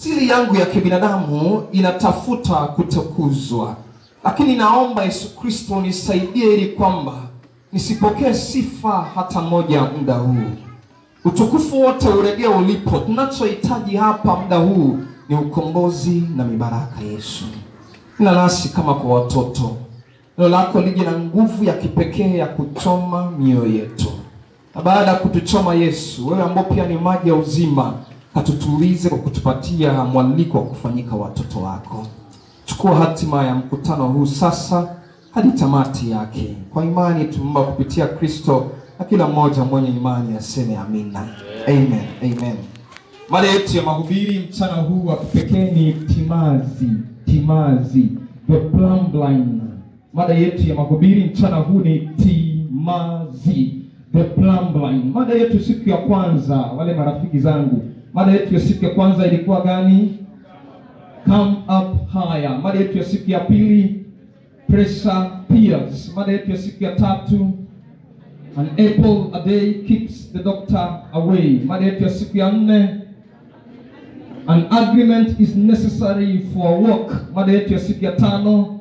Siri yangu ya kibinadamu inatafuta kutukuzwa, lakini naomba Yesu Kristo nisaidie ili kwamba nisipokee sifa hata moja muda huu. Utukufu wote uregee ulipo. Tunachohitaji hapa muda huu ni ukombozi na mibaraka Yesu. Na nasi kama kwa watoto, neno lako lije na nguvu ya kipekee ya kuchoma mioyo yetu, na baada ya kutuchoma Yesu, wewe ambao pia ni maji ya uzima, katutulize kwa kutupatia mwaliko wa kufanyika watoto wako. Chukua hatima ya mkutano huu sasa hadi tamati yake. Kwa imani tumeomba kupitia Kristo, na kila mmoja mwenye imani aseme amina. Amen. Amen. Mada yetu ya mahubiri mchana huu wa kipekee ni timazi, timazi, the plumb line. Mada yetu ya mahubiri mchana huu ni timazi, the plumb line. Mada yetu siku ya kwanza, wale marafiki zangu, mada yetu ya siku ya kwanza ilikuwa gani? Come up higher. Mada yetu ya siku ya pili pressure peers. Mada yetu ya siku ya tatu an apple a day keeps the doctor away. Mada yetu ya siku ya nne an agreement is necessary for a walk. Mada yetu ya siku ya tano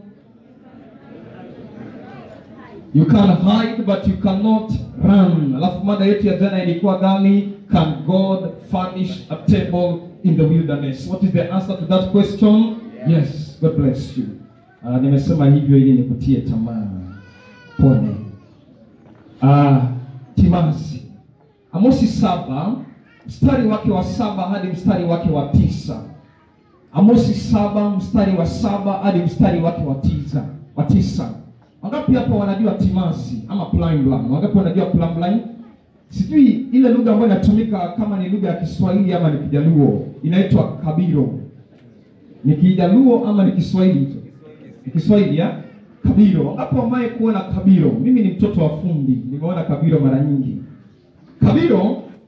you can hide but you cannot run. Alafu mada yetu ya jana ilikuwa gani? Can God furnish a table in the wilderness? What is the answer to that question? Yes, God bless you. Uh, nimesema hivyo ili nikutie tamaa. Pone. Uh, timazi. Amosi saba mstari wake wa saba hadi mstari wake wa tisa. Amosi saba mstari wa saba hadi mstari wake wa tisa. Wa tisa. Wangapi hapa wanajua timazi ama plumb line? Wangapi wanajua plumb line? Sijui ile lugha ambayo inatumika kama ni lugha ya Kiswahili ama ni Kijaluo inaitwa kabiro. Ni Kijaluo ama ni Kiswahili hicho? Ni Kiswahili ya kabiro. Wangapi wamewahi kuona kabiro? Mimi ni mtoto wa fundi, nimeona kabiro mara nyingi. Kabiro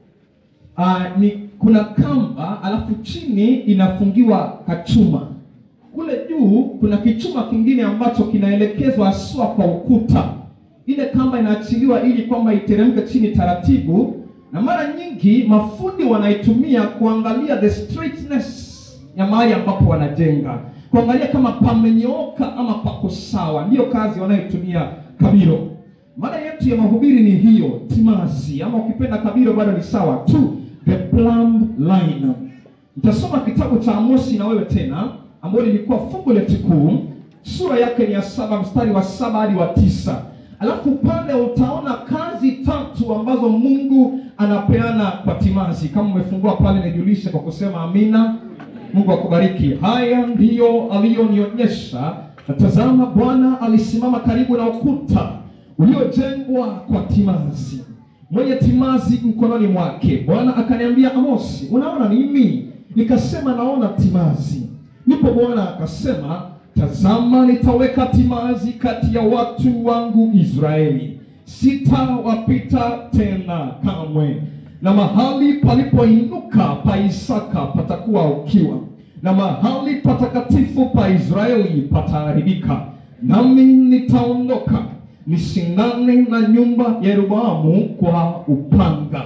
uh, ni kuna kamba alafu chini inafungiwa kachuma kule juu kuna kichuma kingine ambacho kinaelekezwa haswa kwa ukuta. Ile kamba inaachiliwa ili kwamba iteremke chini taratibu, na mara nyingi mafundi wanaitumia kuangalia the straightness ya mahali ambapo wanajenga, kuangalia kama pamenyooka ama pako sawa. Ndiyo kazi wanayotumia kabiro. Mada yetu ya mahubiri ni hiyo, timazi, ama ukipenda kabiro bado ni sawa tu, the plumb line. Nitasoma kitabu cha Amosi na wewe tena ambayo lilikuwa fungu letu kuu, sura yake ni ya saba mstari wa saba hadi wa tisa. Alafu pale utaona kazi tatu ambazo Mungu anapeana kwa timazi. Kama umefungua pale, nijulishe kwa kusema amina. Mungu akubariki. Haya ndiyo aliyonionyesha, na tazama, Bwana alisimama karibu na ukuta uliojengwa kwa timazi, mwenye timazi mkononi mwake. Bwana akaniambia, Amosi, unaona nini? Nikasema, naona timazi. Ndipo Bwana akasema, tazama, nitaweka timazi kati ya watu wangu Israeli, sitawapita tena kamwe, na mahali palipoinuka pa Isaka patakuwa ukiwa, na mahali patakatifu pa Israeli pataharibika, nami nitaondoka nishindane na nyumba ya Yeroboamu kwa upanga.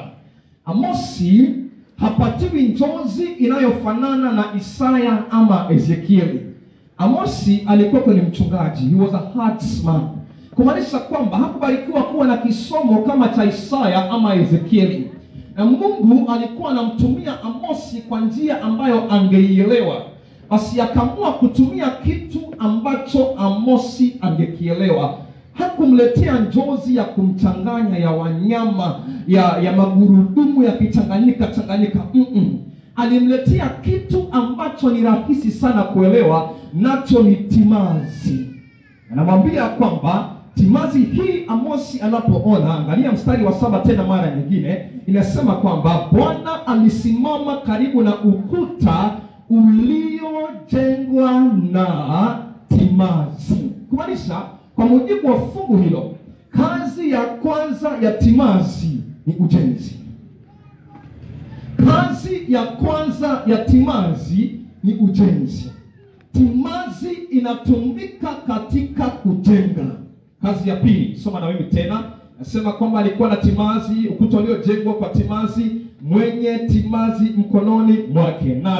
Amosi hapatiwi njozi inayofanana na Isaya ama Ezekieli. Amosi alikuwa ni mchungaji, he was a herdsman, kumaanisha kwamba hakubarikiwa kuwa na kisomo kama cha Isaya ama Ezekieli, na Mungu alikuwa anamtumia Amosi kwa njia ambayo angeielewa, basi akaamua kutumia kitu ambacho Amosi angekielewa. Hakumletea njozi ya kumchanganya ya wanyama ya ya magurudumu yakichanganyika changanyika, mm -mm. Alimletea kitu ambacho ni rahisi sana kuelewa, nacho ni timazi. Anamwambia kwamba timazi hii Amosi anapoona, angalia mstari wa saba tena mara nyingine, inasema kwamba Bwana alisimama karibu na ukuta uliojengwa na timazi, kumaanisha kwa mujibu wa fungu hilo, kazi ya kwanza ya timazi ni ujenzi. Kazi ya kwanza ya timazi ni ujenzi. Timazi inatumika katika kujenga. Kazi ya pili, soma na mimi tena, nasema kwamba alikuwa na timazi, ukuta uliojengwa kwa timazi, mwenye timazi mkononi mwake. Nane,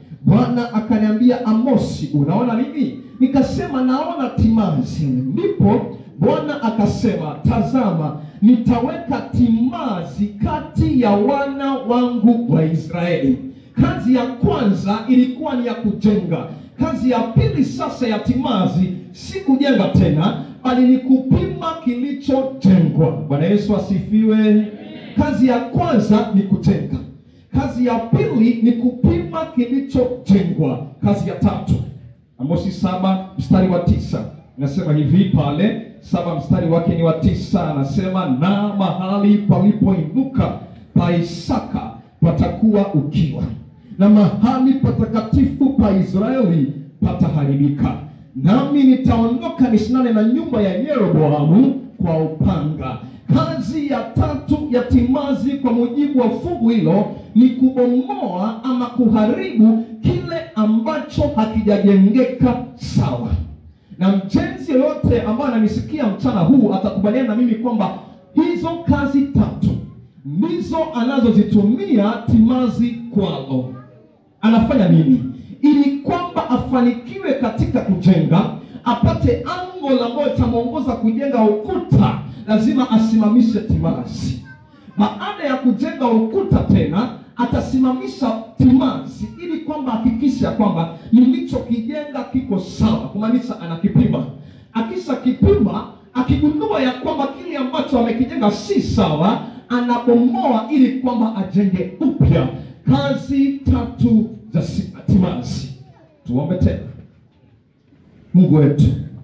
Bwana akaniambia, Amosi, unaona nini? Nikasema naona timazi. Ndipo Bwana akasema, tazama, nitaweka timazi kati ya wana wangu wa Israeli. Kazi ya kwanza ilikuwa ni ya kujenga. Kazi ya pili sasa ya timazi si kujenga tena, bali ni kupima kilichojengwa. Bwana Yesu asifiwe. Kazi ya kwanza ni kujenga. Kazi ya pili ni kupima kilichojengwa. Kazi ya tatu, Amosi saba mstari wa tisa inasema hivi pale saba mstari wake ni wa tisa, anasema na mahali palipoinuka pa Isaka patakuwa ukiwa na mahali patakatifu pa Israeli pataharibika, nami nitaondoka nishindane na nyumba ya Yeroboamu kwa upanga. Kazi ya tatu ya timazi kwa mujibu wa fungu hilo ni kubomoa ama kuharibu kile ambacho hakijajengeka sawa. Na mjenzi yoyote ambaye ananisikia mchana huu atakubaliana na mimi kwamba hizo kazi tatu ndizo anazozitumia timazi kwalo. Anafanya nini ili kwamba afanikiwe katika kujenga, apate ango ambayo itamwongoza kujenga ukuta? Lazima asimamishe timazi. Baada ya kujenga ukuta tena atasimamisha timazi ili kwamba hakikisha kwamba nilichokijenga kiko sawa, kumaanisha anakipima. Akisha kipima, akigundua ya kwamba kile ambacho amekijenga si sawa, anabomoa ili kwamba ajenge upya. Kazi tatu za timazi. Tuombe tena. Mungu wetu,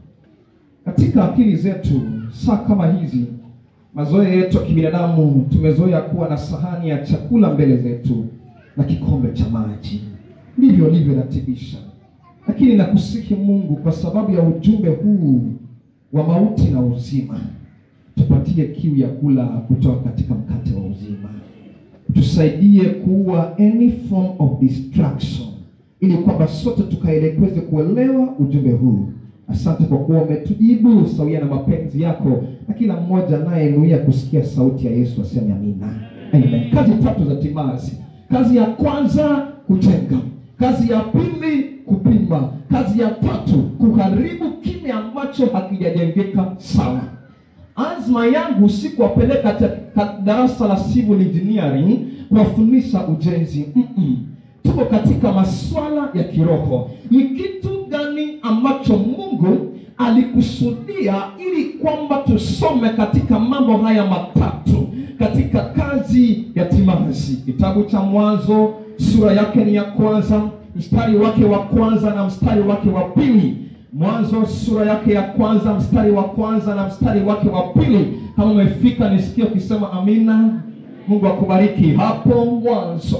katika akili zetu saa kama hizi mazoea yetu ya kibinadamu tumezoea kuwa na sahani ya chakula mbele zetu na kikombe cha maji, ndivyo alivyoratibisha. Lakini nakusihi Mungu, kwa sababu ya ujumbe huu wa mauti na uzima, tupatie kiu ya kula kutoka katika mkate wa uzima, tusaidie kuua any form of distraction, ili kwamba sote tukaelekweze kuelewa ujumbe huu. Asante kwa kuwa umetujibu sawia na mapenzi yako, na kila mmoja anayenuia kusikia sauti ya Yesu aseme amina. Amen. Kazi tatu za timazi. Kazi ya kwanza kujenga, kazi ya pili kupima, kazi ya tatu kuharibu kile ambacho hakijajengeka sawa. Azma yangu si kuwapeleka katika darasa la civil engineering kuwafundisha ujenzi. Mm-mm. Tuko katika masuala ya kiroho. Ni kitu gani ambacho Mungu alikusudia ili kwamba tusome katika mambo haya matatu katika kazi ya timazi? Kitabu cha Mwanzo sura yake ni ya kwanza mstari wake wa kwanza na mstari wake wa pili. Mwanzo sura yake ya kwanza mstari wa kwanza na mstari wake wa pili. Kama umefika nisikie ukisema amina. Mungu akubariki. Hapo mwanzo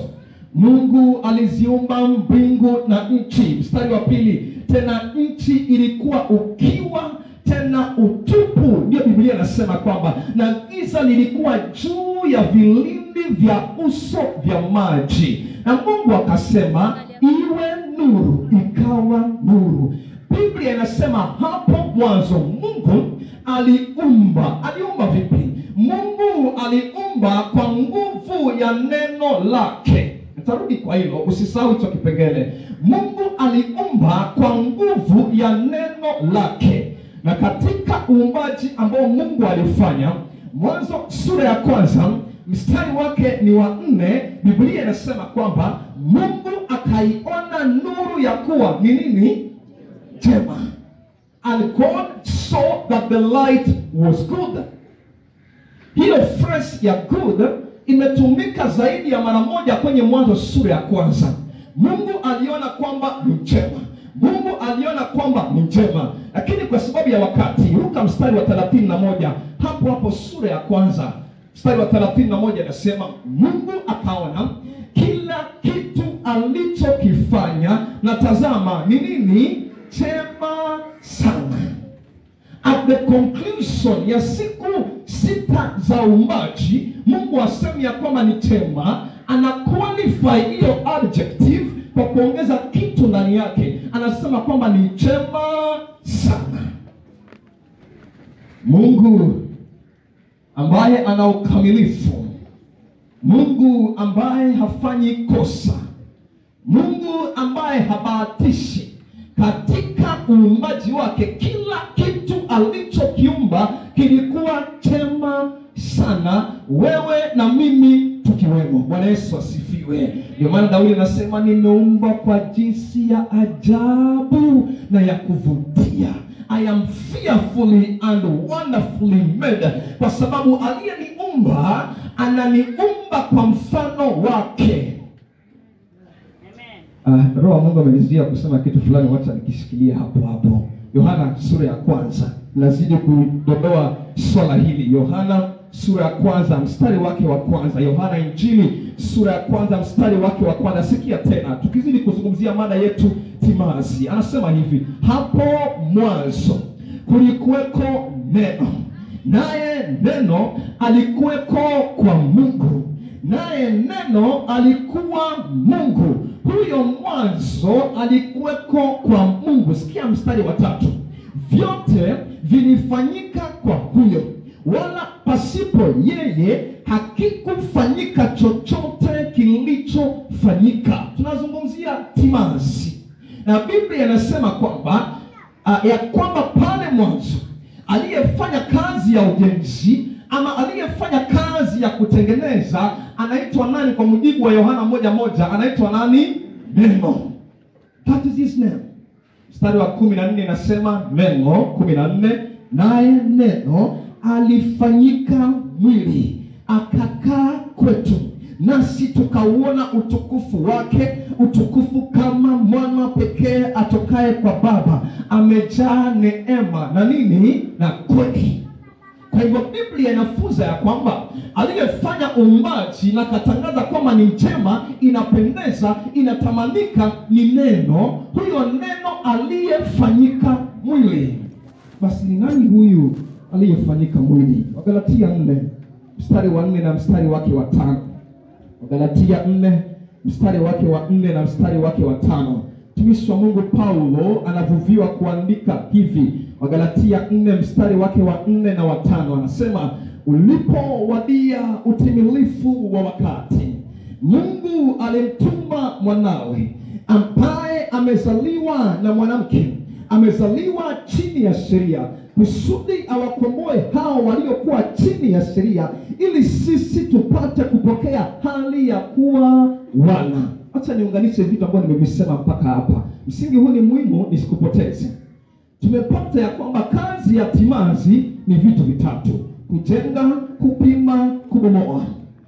Mungu aliziumba mbingu na nchi. Mstari wa pili, tena nchi ilikuwa ukiwa tena utupu, ndiyo Biblia inasema kwamba na giza lilikuwa juu ya vilindi vya uso vya maji, na Mungu akasema iwe nuru, ikawa nuru. Biblia inasema hapo mwanzo Mungu aliumba. Aliumba vipi? Mungu aliumba kwa nguvu ya neno lake. Nitarudi kwa hilo, usisahau hicho kipengele. Mungu aliumba kwa nguvu ya neno lake, na katika uumbaji ambao Mungu alifanya, Mwanzo sura ya kwanza mstari wake ni wa nne. Biblia inasema kwamba Mungu akaiona nuru ya kuwa ni nini? Njema. And God saw that the light was good. Hiyo phrase ya good imetumika zaidi ya mara moja kwenye Mwanzo sura ya kwanza. Mungu aliona kwamba ni njema, Mungu aliona kwamba ni njema, lakini kwa sababu ya wakati, ruka mstari wa thelathini na moja hapo hapo sura ya kwanza mstari wa thelathini na moja inasema Mungu akaona kila kitu alichokifanya, na tazama ni nini? Chema sana. At the conclusion ya siku sita za uumbaji, Mungu asemi ya kwamba ni chema, ana qualify hiyo adjective kwa kuongeza kitu ndani yake, anasema kwamba ni chema sana. Mungu ambaye ana ukamilifu, Mungu ambaye hafanyi kosa, Mungu ambaye habahatishi katika uumbaji wake, kila kitu alichokiumba kilikuwa chema sana, wewe na mimi tukiwemo. Bwana Yesu asifiwe. Ndio maana Daudi anasema nimeumbwa kwa jinsi ya ajabu na ya kuvutia. I am fearfully and wonderfully made, kwa sababu aliyeniumba ananiumba kwa mfano wake. Uh, Roho wa Mungu amenizia kusema kitu fulani, wacha nikishikilia hapo hapo. Yohana sura ya kwanza, nazidi kudodoa swala hili. Yohana sura ya kwanza mstari wake wa kwanza. Yohana Injili sura ya kwanza mstari wake wa kwanza. Sikia tena, tukizidi kuzungumzia mada yetu timazi, anasema hivi: hapo mwanzo kulikuweko neno, naye neno alikuweko kwa Mungu, naye neno alikuwa Mungu. Huyo mwanzo alikuweko kwa Mungu. Sikia mstari wa tatu, vyote vilifanyika kwa huyo, wala pasipo yeye hakikufanyika chochote kilichofanyika. Tunazungumzia timazi, na Biblia inasema kwamba uh, ya kwamba pale mwanzo aliyefanya kazi ya ujenzi ama aliyefanya kazi ya kutengeneza anaitwa nani? Kwa mujibu wa Yohana moja moja anaitwa nani? Neno. That is his name. Mstari wa kumi na nne inasema neno, kumi na nne naye neno alifanyika mwili akakaa kwetu, nasi tukauona utukufu wake, utukufu kama mwana pekee atokaye kwa Baba, amejaa neema na nini na kweli. Kwa hivyo Biblia inafunza ya kwamba aliyefanya uumbaji na katangaza kwamba ni njema, inapendeza, inatamanika ni neno. Huyo neno aliyefanyika mwili. Basi ni nani huyu aliyefanyika mwili? Wagalatia nne mstari wa nne na mstari wake wa tano. Wagalatia nne mstari wake wa nne na mstari wake wa tano. Mtumishi wa Mungu Paulo anavuviwa kuandika hivi, Wagalatia nne mstari wake wa nne na wa tano, anasema ulipowadia utimilifu wa wakati, Mungu alimtuma mwanawe ambaye amezaliwa na mwanamke, amezaliwa chini ya sheria, kusudi awakomboe hao waliokuwa chini ya sheria, ili sisi tupate kupokea hali ya kuwa wana. Acha niunganishe vitu ambavyo nimevisema mpaka hapa. Msingi huu ni muhimu, nisikupoteze. Tumepata ya kwamba kazi ya timazi ni vitu vitatu: kujenga, kupima, kubomoa.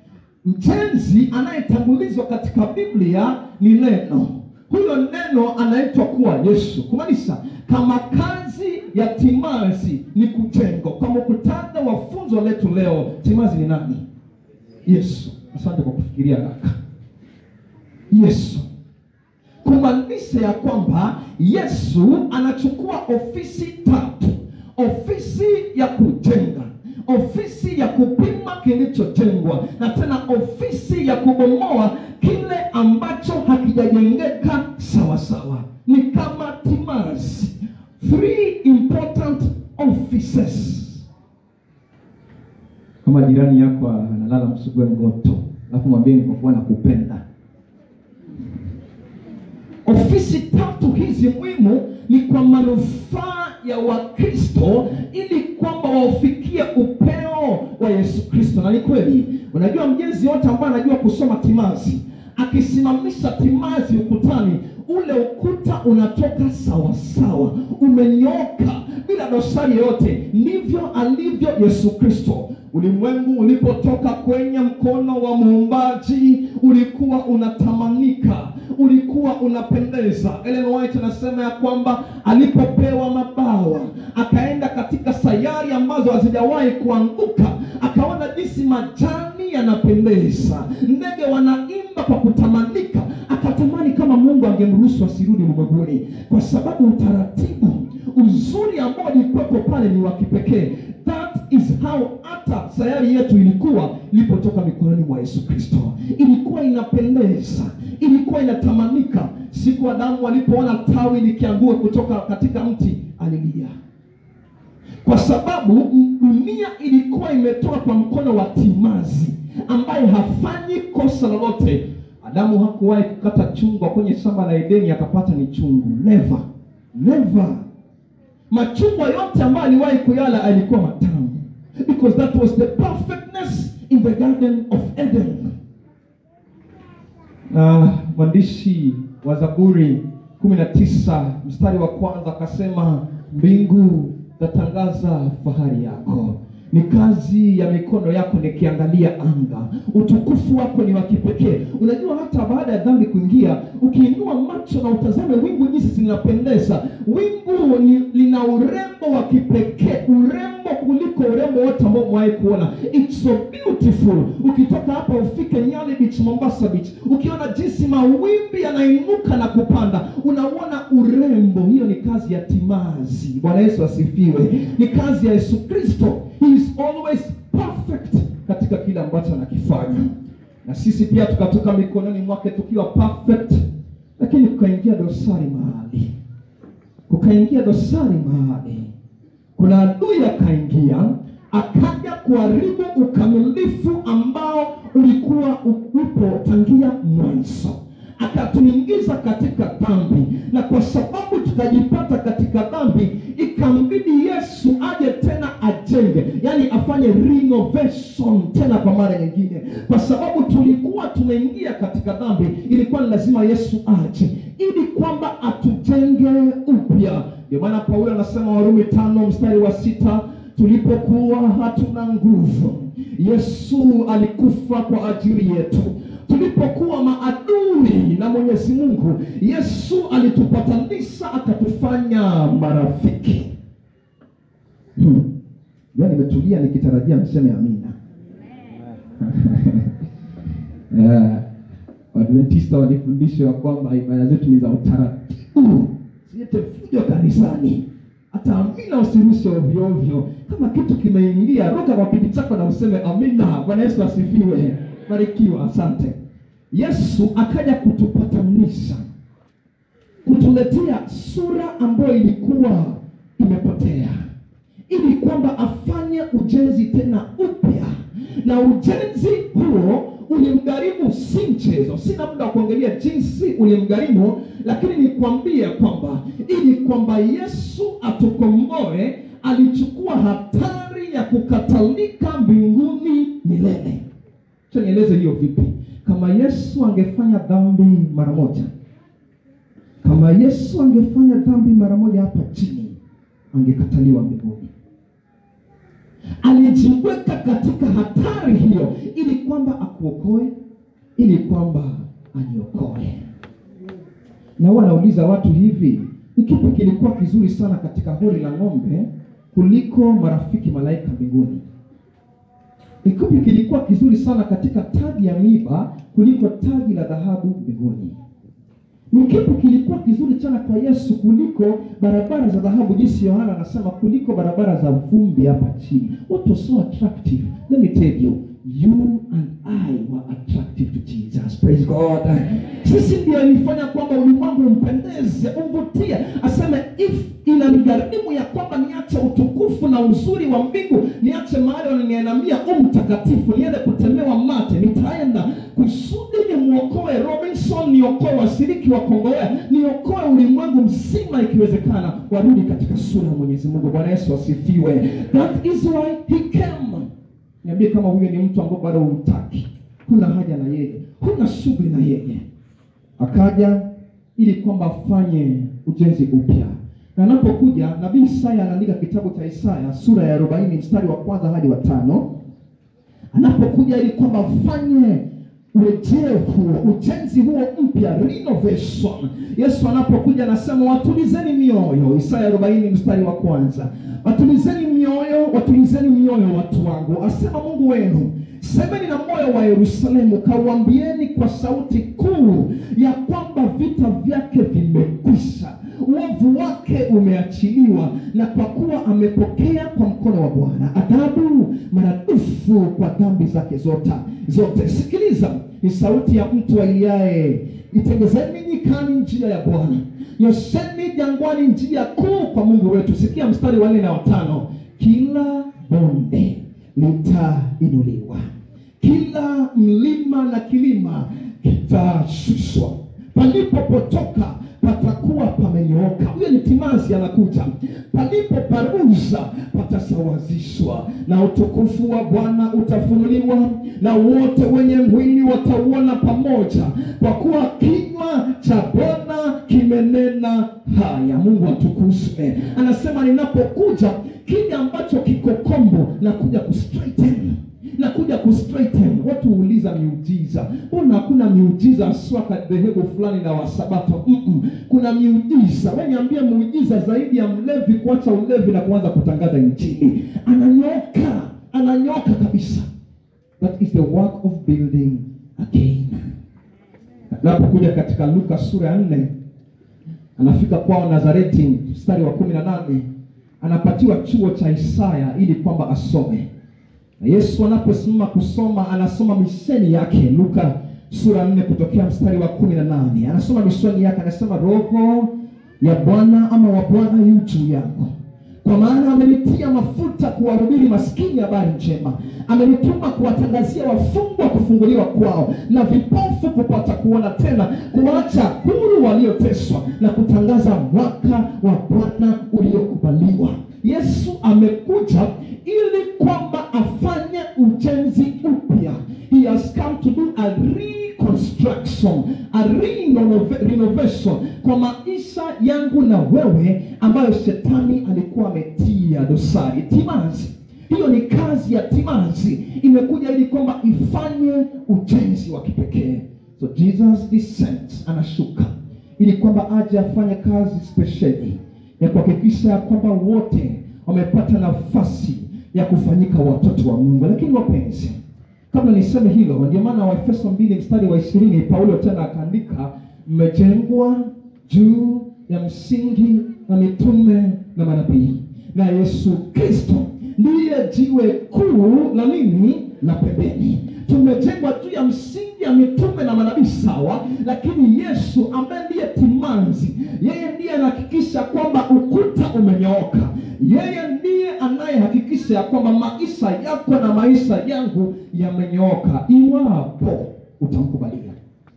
Mjenzi anayetangulizwa katika Biblia ni neno. Huyo neno anaitwa kuwa Yesu, kumaanisha kama kazi ya timazi ni kujenga. Kwa muktadha wa funzo letu leo, timazi ni nani? Yesu. Asante kwa kufikiria haraka. Yesu kumaanisha ya kwamba Yesu anachukua ofisi tatu: ofisi ya kujenga, ofisi ya kupima kilichojengwa, na tena ofisi ya kubomoa kile ambacho hakijajengeka sawa sawa. Ni kama timazi, three important offices. Kama jirani yako analala msugue mgoto, alafu mwambie kwa kuwa nakupenda Ofisi tatu hizi muhimu ni kwa manufaa ya Wakristo ili kwamba waufikie upeo wa Yesu Kristo. Na ni kweli, unajua mjenzi yote ambaye anajua kusoma timazi, akisimamisha timazi ukutani, ule ukuta unatoka sawa sawa, umenyoka bila dosari yoyote. Ndivyo alivyo Yesu Kristo. Ulimwengu ulipotoka kwenye mkono wa muumbaji ulikuwa unatamanika, ulikuwa unapendeza. Ellen White anasema ya kwamba alipopewa mabawa akaenda katika sayari ambazo hazijawahi kuanguka, akaona jinsi majani yanapendeza, ndege wanaimba kwa kutamanika, akatamani kama Mungu angemruhusu asirudi ulimwenguni, kwa sababu utaratibu uzuri ambao ulikuwepo pale ni wa kipekee. That is how hata sayari yetu ilikuwa ilipotoka mikononi mwa Yesu Kristo, ilikuwa inapendeza, ilikuwa inatamanika. Siku Adamu alipoona tawi likiangua kutoka katika mti alilia, kwa sababu dunia ilikuwa imetoka kwa mkono wa timazi ambaye hafanyi kosa lolote. Adamu hakuwahi kukata chungwa kwenye shamba la Edeni akapata ni chungu. Never, never. Machungwa yote ambayo aliwahi kuyala alikuwa matamu, because that was the perfectness in the garden of Eden. Na mwandishi wa Zaburi kumi na tisa mstari wa kwanza akasema, mbingu zatangaza fahari yako, ni kazi ya mikono yako nikiangalia anga, utukufu wako ni wa kipekee. Unajua, hata baada ya dhambi kuingia, ukiinua macho na utazame wingu jinsi zinapendeza, wingu ni, lina urembo wa kipekee, urembo kuliko urembo wote ambao umewahi kuona. It's so beautiful. Ukitoka hapa ufike Nyali Beach, Mombasa Beach, ukiona jinsi mawimbi yanainuka na kupanda, unauona urembo. Hiyo ni kazi ya timazi. Bwana Yesu asifiwe. Ni kazi ya Yesu Kristo. He is always perfect katika kile ambacho anakifanya, na sisi pia tukatoka mikononi mwake tukiwa perfect, lakini kukaingia dosari mahali, kukaingia dosari mahali kuna adui akaingia akaja kuharibu ukamilifu ambao ulikuwa upo tangia mwanzo, akatuingiza katika dhambi, na kwa sababu tukajipata katika dhambi, ikambidi Yesu aje tena ajenge, yani afanye renovation tena kwa mara nyingine, kwa sababu tulikuwa tumeingia katika dhambi. Ilikuwa ni lazima Yesu aje ili kwamba atujenge upya. Ndio maana Paulo anasema Warumi tano mstari wa sita tulipokuwa hatuna nguvu, Yesu alikufa kwa ajili yetu. Tulipokuwa maadui na Mwenyezi Mungu, Yesu alitupatanisha akatufanya marafiki. Hmm. Ya nimetulia nikitarajia mseme amina. Yeah. Waadventista walifundishwa kwamba ibada zetu ni za utaratibu, siete fujo kanisani. Hata amina usirushe ovyo ovyo. Kama kitu kimeingia, ruka kwa kiti chako na useme amina. Bwana Yesu asifiwe, barikiwa. Asante. Yesu akaja kutupatanisha, kutuletea sura ambayo ilikuwa imepotea, ili kwamba afanye ujenzi tena upya, na ujenzi huo ulimgharimu si mchezo. Sina muda wa kuangalia jinsi ulimgharimu, lakini nikwambie kwamba ili kwamba Yesu atukomboe, alichukua hatari ya kukatalika mbinguni milele. Acha nieleze hiyo vipi. Kama Yesu angefanya dhambi mara moja, kama Yesu angefanya dhambi mara moja hapa chini, angekataliwa mbinguni alijiweka katika hatari hiyo ili kwamba akuokoe, ili kwamba aniokoe. Na huwa nauliza watu hivi, ni kipi kilikuwa kizuri sana katika hori la ng'ombe kuliko marafiki malaika mbinguni? Ni kipi kilikuwa kizuri sana katika taji ya miba kuliko taji la dhahabu mbinguni? Ni kipi kilikuwa kizuri sana kwa Yesu kuliko barabara za dhahabu, jinsi Yohana anasema, kuliko barabara za vumbi hapa chini? What was so attractive? Let me tell you, you and I were attractive to Jesus. Praise God. Sisi ndio ilifanya kwamba ulimwengu umpendeze, umvutie, aseme if inanigharimu ya kwamba niache utukufu na uzuri wa mbingu, niache mahali wananianamia u mtakatifu, niende kutemewa mate, nitaenda kusudi nimwokoe Robinson, niokoe washiriki wa Kongowea, niokoe ulimwengu mzima, ikiwezekana warudi katika sura ya Mwenyezi Mungu. Bwana Yesu asifiwe. That is why he came. Niambie kama huyo ni mtu ambao bado humtaki, huna haja na yeye, huna shughuli na yeye. Akaja ili kwamba afanye ujenzi upya, na anapokuja nabii Isaya anaandika kitabu cha Isaya sura ya arobaini mstari wa kwanza hadi wa tano anapokuja ili kwamba afanye urejeo huo, ujenzi huo mpya, renovation. Yesu anapokuja anasema watulizeni mioyo, Isaya arobaini mstari wa kwanza, watulizeni mioyo, watulizeni mioyo watu wangu, asema Mungu wenu semeni na moyo wa Yerusalemu, kauambieni kwa sauti kuu ya kwamba vita vyake vimekwisha, uovu wake umeachiliwa, na kwa kuwa amepokea kwa mkono wa Bwana adhabu maradufu kwa dhambi zake zote zote. Sikiliza, ni sauti ya mtu ailiaye, itengezeni nyikani njia ya Bwana, nyosheni jangwani njia kuu kwa Mungu wetu. Sikia mstari wa nne na watano, kila bonde litainuliwa, kila mlima na kilima kitashushwa, palipopotoka patakuwa pamenyooka. Huyo ni timazi anakuja. Palipo paruza patasawazishwa, na utukufu wa Bwana utafunuliwa, na wote wenye mwili watauona pamoja, kwa kuwa kinywa cha Bwana kimenena haya. Mungu atukuzwe. Anasema ninapokuja, kile ambacho kiko kombo nakuja kustraighten nakuja kustraighten. Watu huuliza miujiza, mbona hakuna miujiza haswa kwa dhehebu fulani na wasabato? Mm-mm. Kuna miujiza. Wewe niambie muujiza zaidi ya mlevi kuacha ulevi na kuanza kutangaza injili. Ananyoka, ananyoka kabisa. That is the work of building again. Napokuja katika Luka sura ya nne, anafika kwao Nazareti, mstari wa kumi na nane anapatiwa chuo cha Isaya ili kwamba asome na Yesu anaposimama kusoma anasoma misheni yake. Luka sura nne kutokea mstari wa kumi na nane anasoma misheni yake, anasema roho ya Bwana ama wa Bwana yu juu yangu, kwa maana amenitia mafuta kuwahubiri maskini habari njema, amenituma kuwatangazia wafungwa kufunguliwa kwao, na vipofu kupata kuona tena, kuwacha huru walioteswa, na kutangaza mwaka wa Bwana uliokubaliwa. Yesu amekuja ili kwamba afanye ujenzi upya. He has come to do a reconstruction, a renove- renovation kwa maisha yangu na wewe ambayo shetani alikuwa ametia dosari. Timazi, hiyo ni kazi ya timazi, imekuja ili kwamba ifanye ujenzi wa kipekee. So Jesus descends, anashuka ili kwamba aje afanye kazi spesheli ya kuhakikisha ya kwamba wote wamepata nafasi ya kufanyika watoto wa Mungu. Lakini wapenzi, kabla niseme hilo, ndio maana Waefeso mbili mstari wa ishirini Paulo tena akaandika, mmejengwa juu ya msingi na mitume na manabii, na Yesu Kristo ndiye jiwe kuu la nini? La pembeni. Tumejengwa juu ya msingi ya mitume na manabii, sawa, lakini Yesu ambaye ndiye timanzi, yeye ndiye anahakikisha kwamba ukuta umenyooka. Yeye ndiye anayehakikisha ya kwamba maisha yako na maisha yangu yamenyooka, iwapo utamkubalia,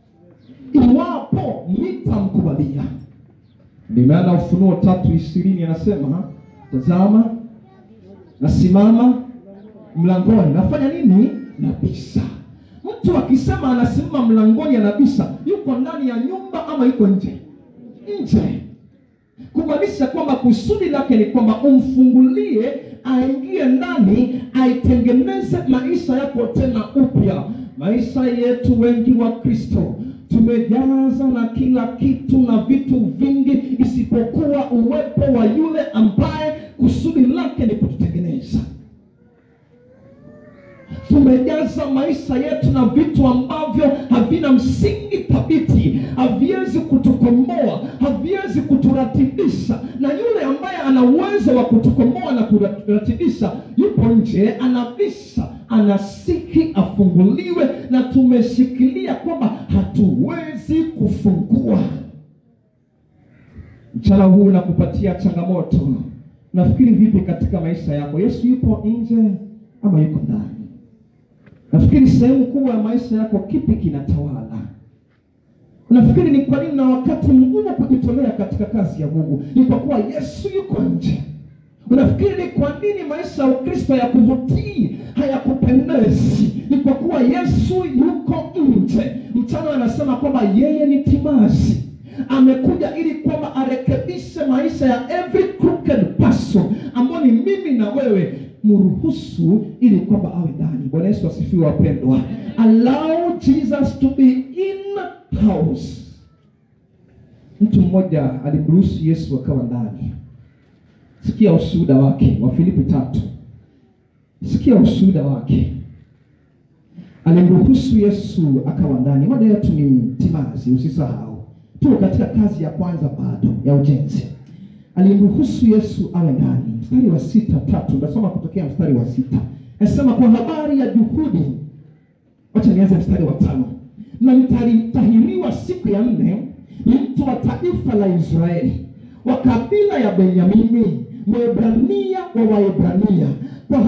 iwapo nitamkubalia. Ndio maana Ufunuo tatu ishirini anasema tazama, nasimama mlangoni, nafanya nini? Nabisha. Mtu akisema anasimama mlangoni anabisha, yuko ndani ya nyumba ama yuko nje? Nje kumaanisha kwamba kusudi lake ni kwamba umfungulie aingie ndani aitengeneze maisha yako tena upya. Maisha yetu wengi wa Kristo tumejaza na kila kitu na vitu vingi isipokuwa uwepo wa yule ambaye kusudi lake ni kututengeneza. Tumejaza maisha yetu na vitu ambavyo havina msingi thabiti, haviwezi kutukomboa, haviwezi kuturatibisha. Na yule ambaye ana uwezo wa kutukomboa na kuratibisha yupo nje, anabisha, anasihi afunguliwe, na tumeshikilia kwamba hatuwezi kufungua. Mchana huu nakupatia changamoto. Nafikiri vipi katika maisha yako? Yesu yupo nje ama yuko ndani? Nafikiri sehemu kubwa ya maisha yako kipi kinatawala? Unafikiri ni kwa nini na wakati mgumu kujitolea katika kazi ya Mungu? Ni kwa kuwa Yesu yuko nje. Unafikiri ni kwa nini maisha ya Ukristo ya kuvutii hayakupendezi? Ni kwa kuwa Yesu yuko nje. Mchana anasema kwamba yeye ni timazi, amekuja ili kwamba arekebishe maisha ya every crooked person ambao ni mimi na wewe mruhusu ili kwamba awe ndani. Bwana Yesu asifiwe, wapendwa. Allow Jesus to be in house. Mtu mmoja alimruhusu Yesu akawa ndani. Sikia ushuhuda wake wa Filipi tatu. Sikia ushuhuda wake. Alimruhusu Yesu akawa ndani. Mada yetu ni timazi, usisahau. Tuko katika kazi ya kwanza bado ya ujenzi. Alimruhusu Yesu awe ndani. Mstari wa sita tatu, nasoma kutokea mstari wa sita. Nasema kwa habari ya juhudi, wacha nianze mstari wa tano. Na nitahiriwa siku ya nne, ni mtu wa taifa la Israeli, wa kabila ya Benyamini, Mwebrania wa Waebrania, kwa habari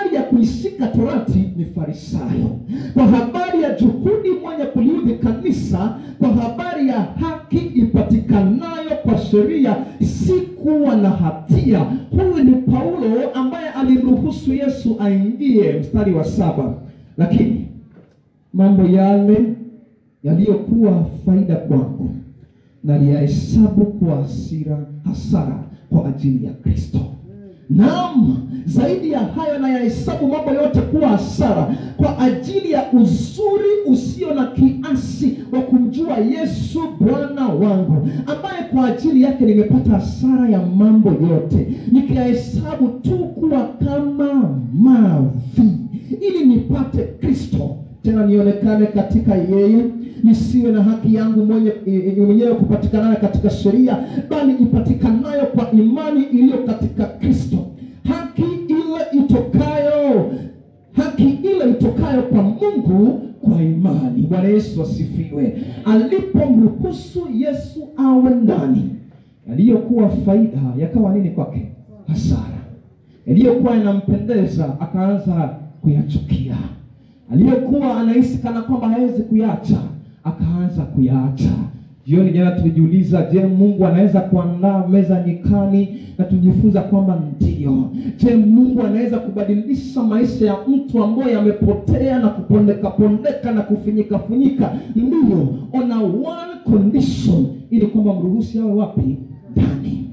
habari ya kuishika torati ni farisayo kwa habari ya juhudi mwenye kuliudhi kanisa kwa habari ya haki ipatikanayo kwa sheria si kuwa na hatia huyu ni paulo ambaye alimruhusu yesu aingie mstari wa saba lakini mambo yale yaliyokuwa faida kwangu naliyahesabu kwa hasira hasara kwa ajili ya kristo naam zaidi ya hayo nayahesabu mambo yote kuwa hasara kwa ajili ya uzuri usio na kiasi wa kumjua yesu bwana wangu ambaye kwa ajili yake nimepata hasara ya mambo yote nikiyahesabu tu kuwa kama mavi ili nipate kristo tena nionekane katika yeye nisiwe na haki yangu mwenye e, e, mwenyewe kupatikanayo katika sheria bali ipatikanayo kwa imani iliyo katika kristo haki ile itokayo haki ile itokayo kwa mungu kwa imani bwana yesu asifiwe alipomruhusu yesu awe ndani yaliyokuwa faida yakawa nini kwake hasara yaliyokuwa yanampendeza akaanza kuyachukia aliyokuwa anahisi kana kwamba hawezi kuyacha akaanza kuyaacha jioni jana tulijiuliza je mungu anaweza kuandaa meza nyikani na tujifunza kwamba ndio je mungu anaweza kubadilisha maisha ya mtu ambaye yamepotea na kupondeka pondeka na kufinyika funyika ndio on a one condition ili kwamba mruhusi awe wapi ndani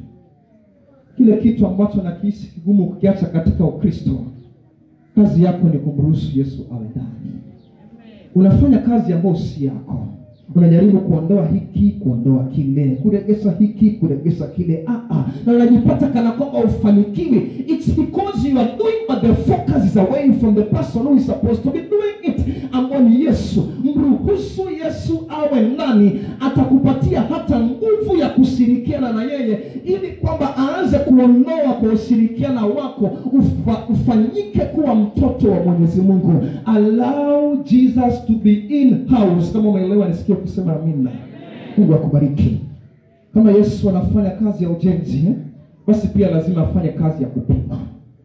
kile kitu ambacho nakihisi kigumu kukiacha katika ukristo kazi yako ni kumruhusu yesu awe ndani unafanya kazi ambayo si yako unajaribu kuondoa hiki kuondoa kile kuregesa hiki kuregesa kile ah, ah. na unajipata kana kwamba ufanikiwi its because you are doing but the focus is away from the person who is supposed to be doing it ambao ni yesu mruhusu yesu awe ndani atakupatia hata nguvu ya kushirikiana na yeye ili kwamba aanze kuondoa kwa ushirikiana wako ufa, ufanyike kuwa mtoto wa mwenyezi mungu allow jesus to be in house kama umeelewa nisikie kusema amina mungu akubariki kama yesu anafanya kazi ya ujenzi eh, basi pia lazima afanye kazi ya kupima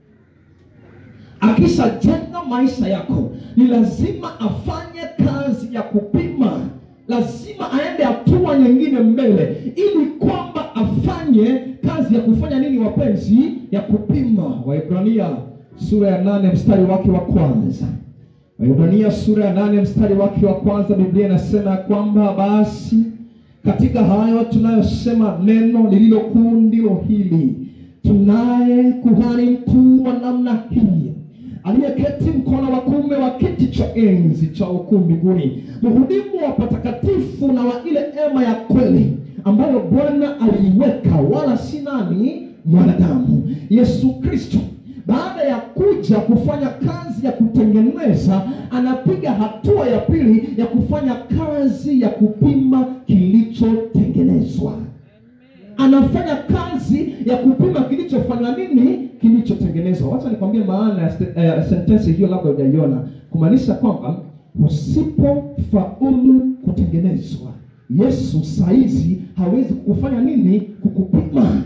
akishajenga maisha yako ni lazima afanye kazi ya kupima lazima aende hatua nyingine mbele ili kwamba afanye kazi ya kufanya nini wapenzi ya kupima waibrania sura ya nane mstari wake wa kwanza waibrania sura ya nane mstari wake wa kwanza biblia inasema ya kwamba basi katika hayo tunayosema neno lililo kuu ndilo hili tunaye kuhani mkuu wa namna hii aliyeketi mkono wa kuume wa kiti cha enzi cha ukuu mbinguni mhudumu wa patakatifu na wa ile ema ya kweli ambayo bwana aliiweka wala si nani mwanadamu yesu kristo baada ya kuja kufanya kazi ya kutengeneza anapiga hatua ya pili ya kufanya kazi ya kupima kilichotengenezwa anafanya kazi ya kupima kilichofanya nini kilichotengenezwa wacha nikwambie maana ya st- eh, sentensi hiyo labda hujaiona kumaanisha kwamba usipofaulu kutengenezwa yesu saizi hawezi kukufanya nini kukupima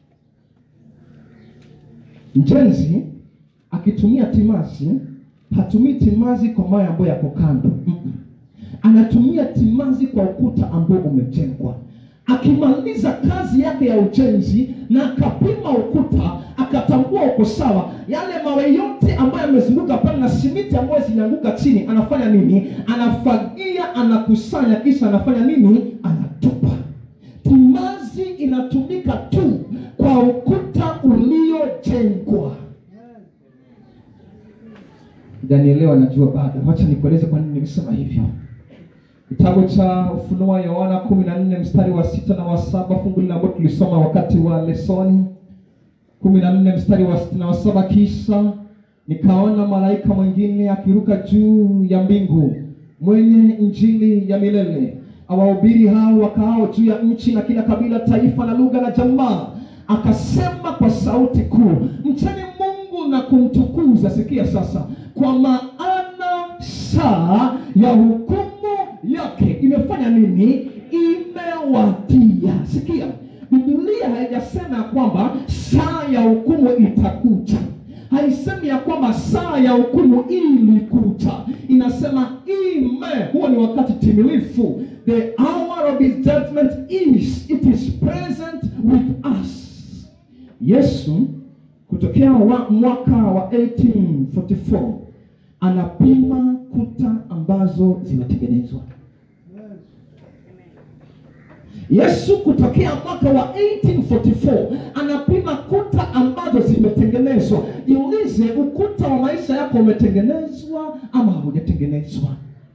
mjenzi akitumia timazi hatumii timazi kwa mawe ambayo yako kando Mm-mm. anatumia timazi kwa ukuta ambao umejengwa akimaliza kazi yake ya ujenzi na akapima ukuta akatambua uko sawa yale mawe yote ambayo yamezunguka pale na simiti ambayo zinaanguka chini anafanya nini anafagia anakusanya kisha anafanya nini anatupa timazi inatumika tu kwa ukuta uliojengwa danielewa najua bado wacha nikueleze kwa nini nimesema hivyo kitabu cha ufunuo yohana kumi na nne mstari wa sita na wa saba fungu lile ambalo tulisoma wakati wa lesoni kumi na nne mstari wa sita na wa saba kisha nikaona malaika mwingine akiruka juu ya mbingu mwenye injili ya milele awahubiri hao wakaao juu ya nchi na kila kabila taifa na lugha na jamaa akasema kwa sauti kuu mcheni mungu na kumtukuza sikia sasa kwa maana saa ya hukumu yake imefanya nini imewadia sikia biblia haijasema ya kwamba saa ya hukumu itakuja haisemi ya kwamba saa ya hukumu ilikuja inasema ime huo ni wakati timilifu the hour of his judgment is it is present with us yesu kutokea wa, mwaka wa 1844 anapima kuta ambazo zimetengenezwa yesu kutokea mwaka wa 1844 anapima kuta ambazo zimetengenezwa jiulize ukuta wa maisha yako umetengenezwa ama haujatengenezwa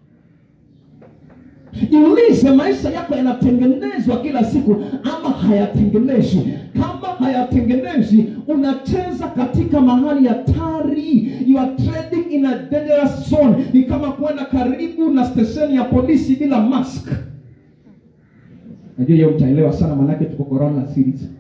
jiulize maisha yako yanatengenezwa kila siku ama hayatengenezwi kama hayatengenezwi unacheza katika mahali hatari you are trading in a dangerous zone ni kama kwenda karibu na stesheni ya polisi bila mask najua hiyo mtaelewa sana manake tuko corona series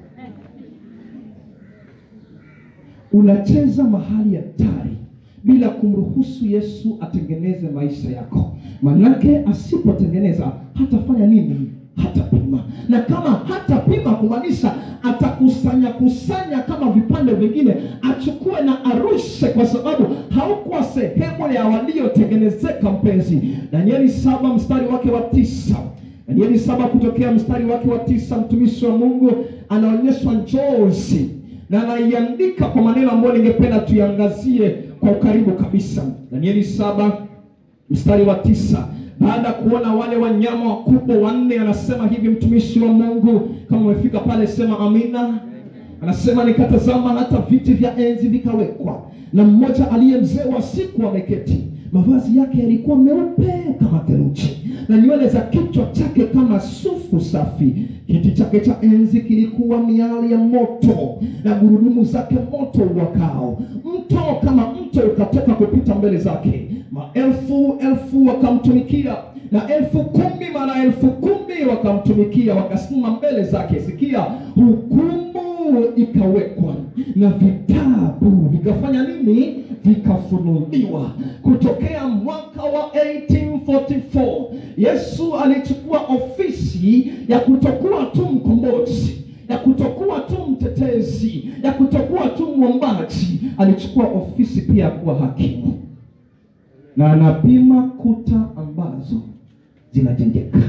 unacheza mahali hatari bila kumruhusu yesu atengeneze maisha yako manake asipotengeneza hatafanya nini hatapima na kama hatapima kumaanisha atakusanya kusanya kama vipande vingine achukue na arushe kwa sababu haukuwa sehemu ya waliotengenezeka mpenzi danieli saba mstari wake wa tisa danieli saba kutokea mstari wake wa tisa mtumishi wa mungu anaonyeshwa njozi na anaiandika kwa maneno ambayo ningependa tuiangazie kwa ukaribu kabisa danieli saba mstari wa tisa baada ya kuona wale wanyama wakubwa wanne anasema hivi mtumishi wa mungu kama umefika pale sema amina anasema nikatazama hata viti vya enzi vikawekwa na mmoja aliye mzee wa siku ameketi mavazi yake yalikuwa meupe kama theluji na nywele za kichwa chake kama sufu safi kiti chake cha enzi kilikuwa miali ya moto na gurudumu zake moto uwakao mto kama mto ukatoka kupita mbele zake maelfu elfu wakamtumikia na elfu kumi mara elfu kumi wakamtumikia wakasimama mbele zake sikia hukumu ikawekwa na vitabu vikafanya nini vikafunuliwa kutokea mwaka wa 1844 yesu alichukua ofisi ya kutokuwa tu mkombozi ya kutokuwa tu mtetezi ya kutokuwa tu mwombaji alichukua ofisi pia ya kuwa hakimu na anapima kuta ambazo zinajengeka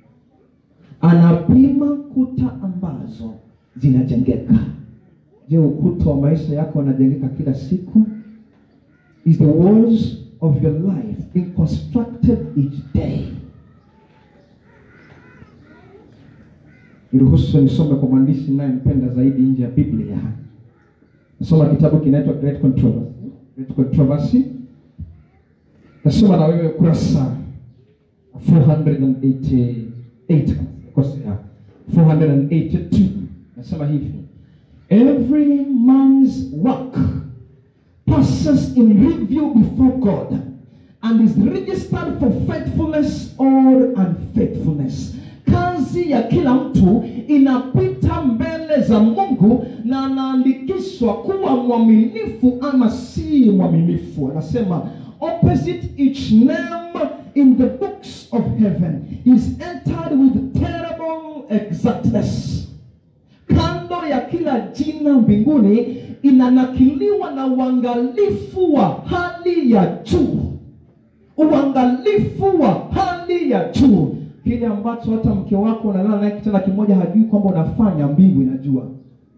anapima kuta ambazo zinajengeka je ukuta wa maisha yako unajengeka kila siku is the walls of your life being constructed each day niruhusu nisome kwa mwandishi nayempenda zaidi nje ya biblia nasoma kitabu kinaitwa great controversy great controversy nasoma na wewe kurasa 488 kosea 482 nasema hivi every man's work passes in review before god and is registered for faithfulness or unfaithfulness kazi ya kila mtu inapita mbele za mungu na anaandikishwa kuwa mwaminifu ama si mwaminifu anasema opposite each name in the books of heaven is entered with terrible exactness kando ya kila jina mbinguni inanakiliwa na uangalifu wa hali ya juu uangalifu wa hali ya juu kile ambacho hata mke wako unalala naye kitanda kimoja hajui kwamba unafanya mbingu inajua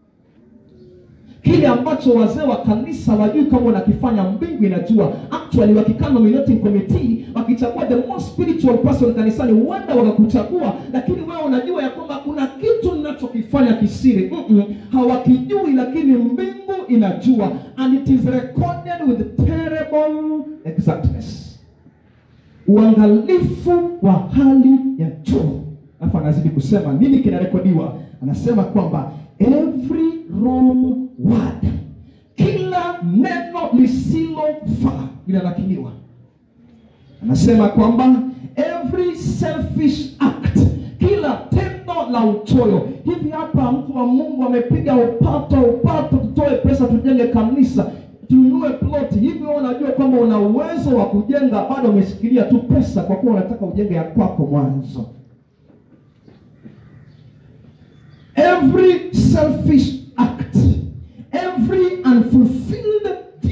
kile ambacho wazee wa kanisa wajui kama unakifanya mbingu inajua actually wakikaa nominating committee wakichagua the most spiritual person kanisani huenda wakakuchagua lakini wewe unajua ya kwamba kuna kitu ninachokifanya kisiri Mm-mm, hawakijui lakini mbingu inajua and it is recorded with terrible exactness uangalifu wa hali ya juu alafu anazidi kusema nini kinarekodiwa anasema kwamba every wrong word kila neno lisilofaa linanakiliwa anasema kwamba every selfish act kila tendo la uchoyo hivi hapa mtu wa mungu amepiga upato upato tutoe pesa tujenge kanisa tununue ploti hivi wewe unajua kwamba una uwezo wa kujenga bado umeshikilia tu pesa kwa kuwa unataka ujenge ya kwako mwanzo every selfish act every unfulfilled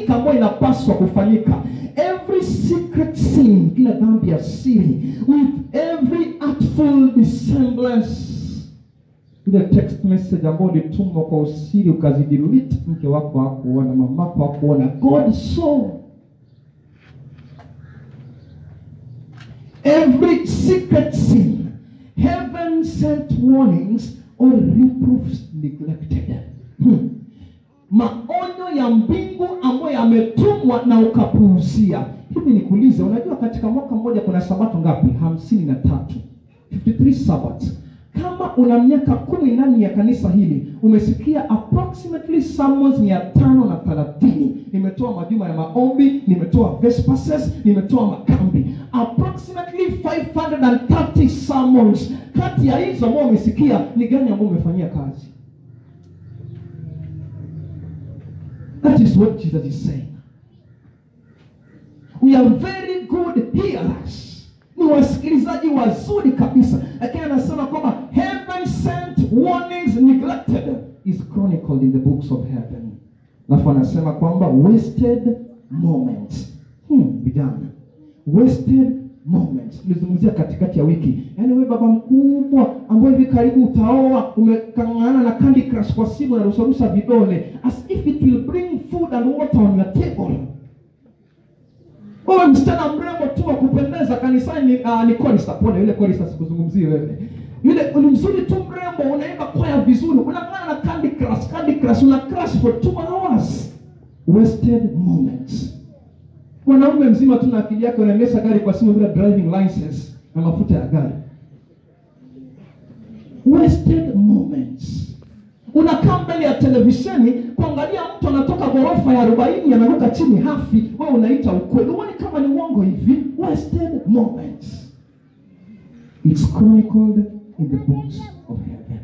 ifanyika ambayo inapaswa kufanyika every secret sin kila dhambi ya siri with every artful dissemblance ile text message ambayo ulitumwa kwa usiri ukazidelete mke wako hakuona mamako hakuona god saw every secret sin heaven sent warnings or reproofs neglected hmm. maonyo ya mbingu ambayo yametumwa na ukapuuzia hivi nikuulize unajua katika mwaka mmoja kuna sabato ngapi hamsini na tatu 53 sabbaths kama una miaka kumi ndani ya kanisa hili umesikia approximately sermons mia tano na thelathini nimetoa majuma ya maombi nimetoa vespasses nimetoa makambi approximately 530 sermons kati ya hizo ambao umesikia ni gani ambao umefanyia kazi that is what jesus is saying we are very good hearers ni wasikilizaji wazuri kabisa lakini anasema kwamba heaven sent warnings neglected is chronicled in the books of heaven alafu anasema kwamba wasted moments hmm, vijana wasted moments tulizungumzia katikati ya wiki yaani we baba mkubwa ambayo hivi karibu utaoa umekangana na candy crush kwa simu na rusarusa vidole as if it will bring food and water on your table wewe msichana mrembo tu wa kupendeza kanisani ni, uh, ni korista pole yule korista sikuzungumzie wewe yule ni mzuri tu mrembo unaimba kwaya vizuri unang'ana na candy crush candy crush una crush for two hours wasted moments mwanaume mzima tu na akili yake unaendesha gari kwa simu bila driving license na mafuta ya gari wasted moments unakaa mbele ya televisheni kuangalia mtu anatoka ghorofa ya arobaini anaruka chini hafi wewe unaita ukweli huoni kama ni uongo hivi wasted moments it's chronicled in the books of heaven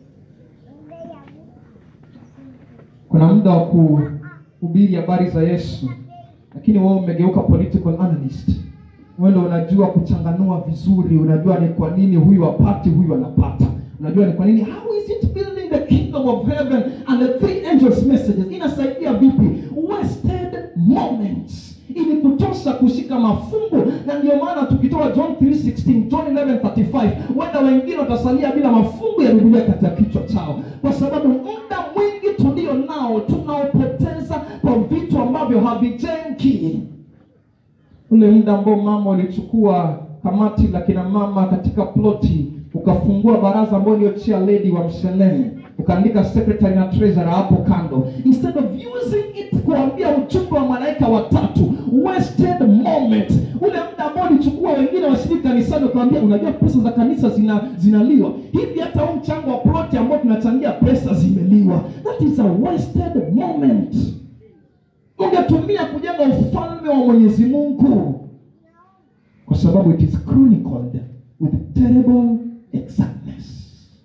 kuna muda wa kuhubiri habari za yesu lakini wewe umegeuka political analyst wewe ndio unajua kuchanganua vizuri unajua ni kwa nini huyu apati huyu anapata unajua ni kwa nini how is it building the kingdom of heaven and the three angels messages inasaidia vipi wasted moments ili kutosha kushika mafungu na ndio maana tukitoa john 316 john 1135 wenda wengine watasalia bila mafungu ya biblia katika kichwa chao kwa sababu muda mwingi tulio nao tunaopoteza kwa vitu ambavyo havijengi ule muda ambao mama ulichukua kamati la kina mama katika ploti ukafungua baraza ambayo ndio chair lady wa mshenene ukaandika secretary na treasurer hapo kando instead of using it kuambia ujumbe wa malaika watatu wasted moment ule muda ambao ulichukua wengine washiriki kanisani ukawambia unajua pesa za kanisa zina zinaliwa hivi hata huu mchango wa ploti ambao tunachangia pesa zimeliwa that is a wasted moment ungetumia kujenga ufalme wa mwenyezi mungu kwa sababu it is chronicled with terrible exactness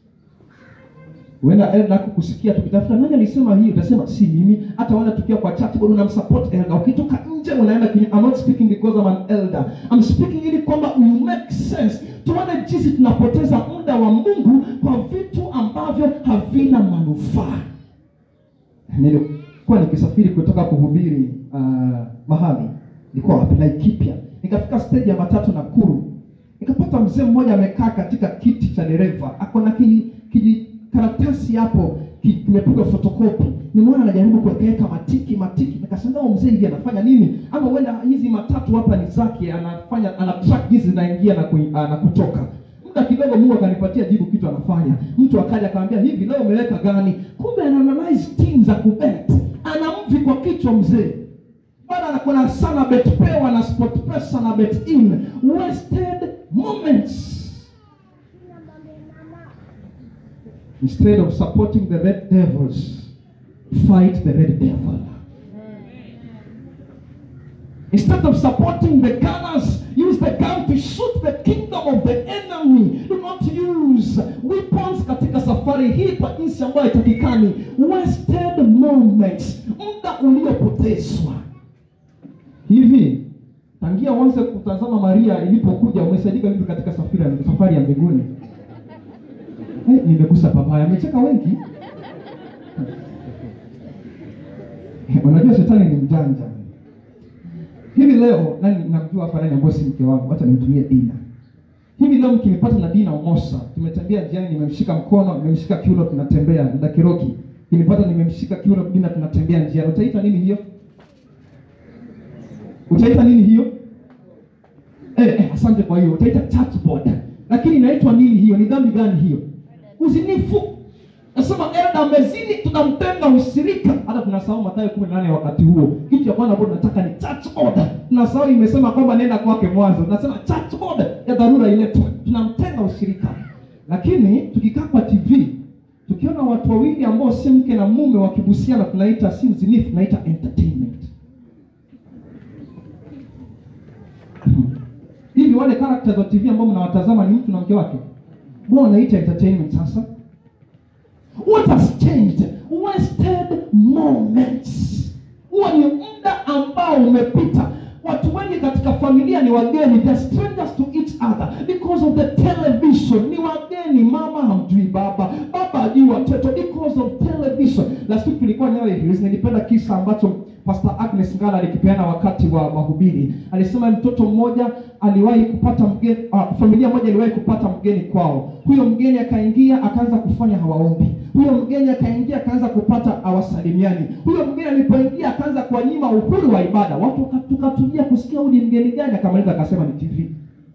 huenda elda kukusikia tukitafuta nani alisema hii utasema si mimi hata wala tukiwa kwa chat bado unamsupport elda ukitoka nje unaenda kinyume I'm not speaking because I'm an elder I'm speaking ili kwamba you make sense tuone jinsi tunapoteza muda wa mungu kwa vitu ambavyo havina manufaa nilikuwa nikisafiri kutoka kuhubiri uh, mahali nilikuwa wapi Laikipia nikafika stage ya matatu Nakuru nikapata mzee mmoja amekaa katika kiti cha dereva ako na ki- kijikaratasi hapo ki- kimepigwa fotokopi nimeona anajaribu kuwekaweka matiki matiki nikashangaa huyu mzee hivi anafanya nini ama huenda hizi matatu hapa ni zake anafanya ana track hizi zinaingia na, kui, uh, na kutoka muda kidogo mungu akanipatia jibu kitu anafanya mtu akaja akamwambia hivi leo umeweka gani kumbe ana analyze team za kubet ana mvi kwa kichwa mzee bana kuna sana bet pewa na sport pesa na bet in wasted moments instead of supporting the red devils fight the red devil Instead of supporting the gunners, use the gun to shoot the kingdom of the enemy. Do not use weapons katika safari hii kwa jinsi ambayo haitakikani. Wasted moments, muda uliopotezwa. Hivi tangia uanze kutazama Maria ilipokuja, umesaidika vipi katika safari ya, safari ya mbinguni? Eh, nimegusa pabaya, amecheka wengi. Unajua shetani ni mjanja. Hivi leo nani namjua hapa nani ambaye si mke wangu, hata nimtumie Dina. Hivi leo mkinipata na Dina Omosa, tumetembea njiani, nimemshika mkono, nimemshika kiuno, tunatembea na Kiroki. Kinipata nimemshika kiuno, Dina, tunatembea njiani. Utaita nini hiyo? Utaita nini hiyo? Eh, eh, asante kwa hiyo. Utaita chatbot. Lakini inaitwa nini hiyo? Ni dhambi gani hiyo? Uzinifu. Nasema enda amezini, tunamtenga ushirika. Hata tunasahau Mathayo 18 wakati huo. Kitu cha kwanza ambacho tunataka ni church order. Tunasahau imesema kwamba nenda kwake mwanzo. Tunasema church order ya dharura iletwe. Tunamtenga ushirika. Lakini tukikaa kwa TV tukiona watu wawili ambao si mke na mume wakibusiana, tunaita si uzinifu, tunaita entertainment. Hivi wale characters wa TV ambao mnawatazama ni mtu na mke wake, mbona wanaita entertainment sasa? What has changed? Wasted moments. Huo ni muda ambao umepita. Watu wengi katika familia ni wageni, they are strangers to each other because of the television. Ni wageni, mama hamjui baba, baba hajui watoto because of television. Last week tulikuwa Nyali Hills, nilipenda kisa ambacho Pastor Agnes Ngala alikipeana wakati wa mahubiri. Alisema mtoto mmoja aliwahi kupata mgeni, uh, familia moja iliwahi kupata mgeni kwao. Huyo mgeni akaingia akaanza kufanya hawaombi. Huyo mgeni akaingia akaanza kupata hawasalimiani. Huyo mgeni alipoingia akaanza kuwanyima uhuru wa ibada. Watu waka- tukatulia kusikia huyu ni mgeni gani, akamaliza akasema ni TV.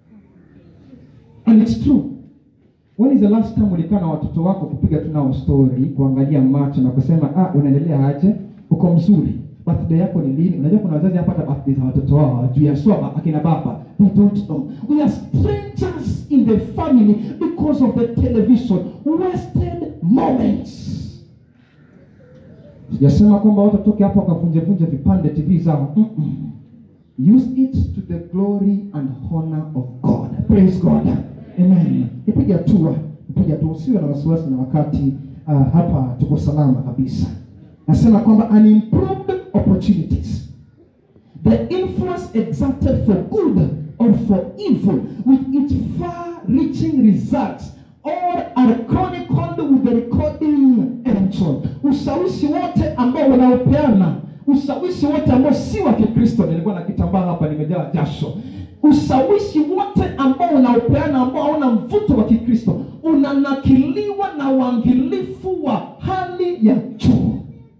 And it's true. When is the last time ulikaa na watoto wako kupiga tu nao story, kuangalia macho na kusema ah, unaendelea aje? Uko mzuri? Birthday yako ni lini? Unajua kuna wazazi hapa hata birthday za watoto wao hawajui, haswa akina baba. They don't know. We are strangers in the family because of the television. Wasted moments. Sijasema kwamba watu watoke hapo wakavunje vunje vipande TV zao. Mm-mm. Use it to the glory and honor of God. Praise God. Amen. Ipige hatua, ipige hatua, usiwe na wasiwasi na wakati uh, hapa tuko salama kabisa. Nasema kwamba unimproved opportunities the influence exerted for good or for evil with its far-reaching results all are chronicled with the recording angel. Ushawishi wote ambao unaopeana, ushawishi wote ambao si wa Kikristo, nilikuwa na kitambaa hapa nimejaa jasho. Ushawishi wote ambao unaopeana ambao hauna mvuto wa Kikristo unanakiliwa na uangalifu wa hali ya juu.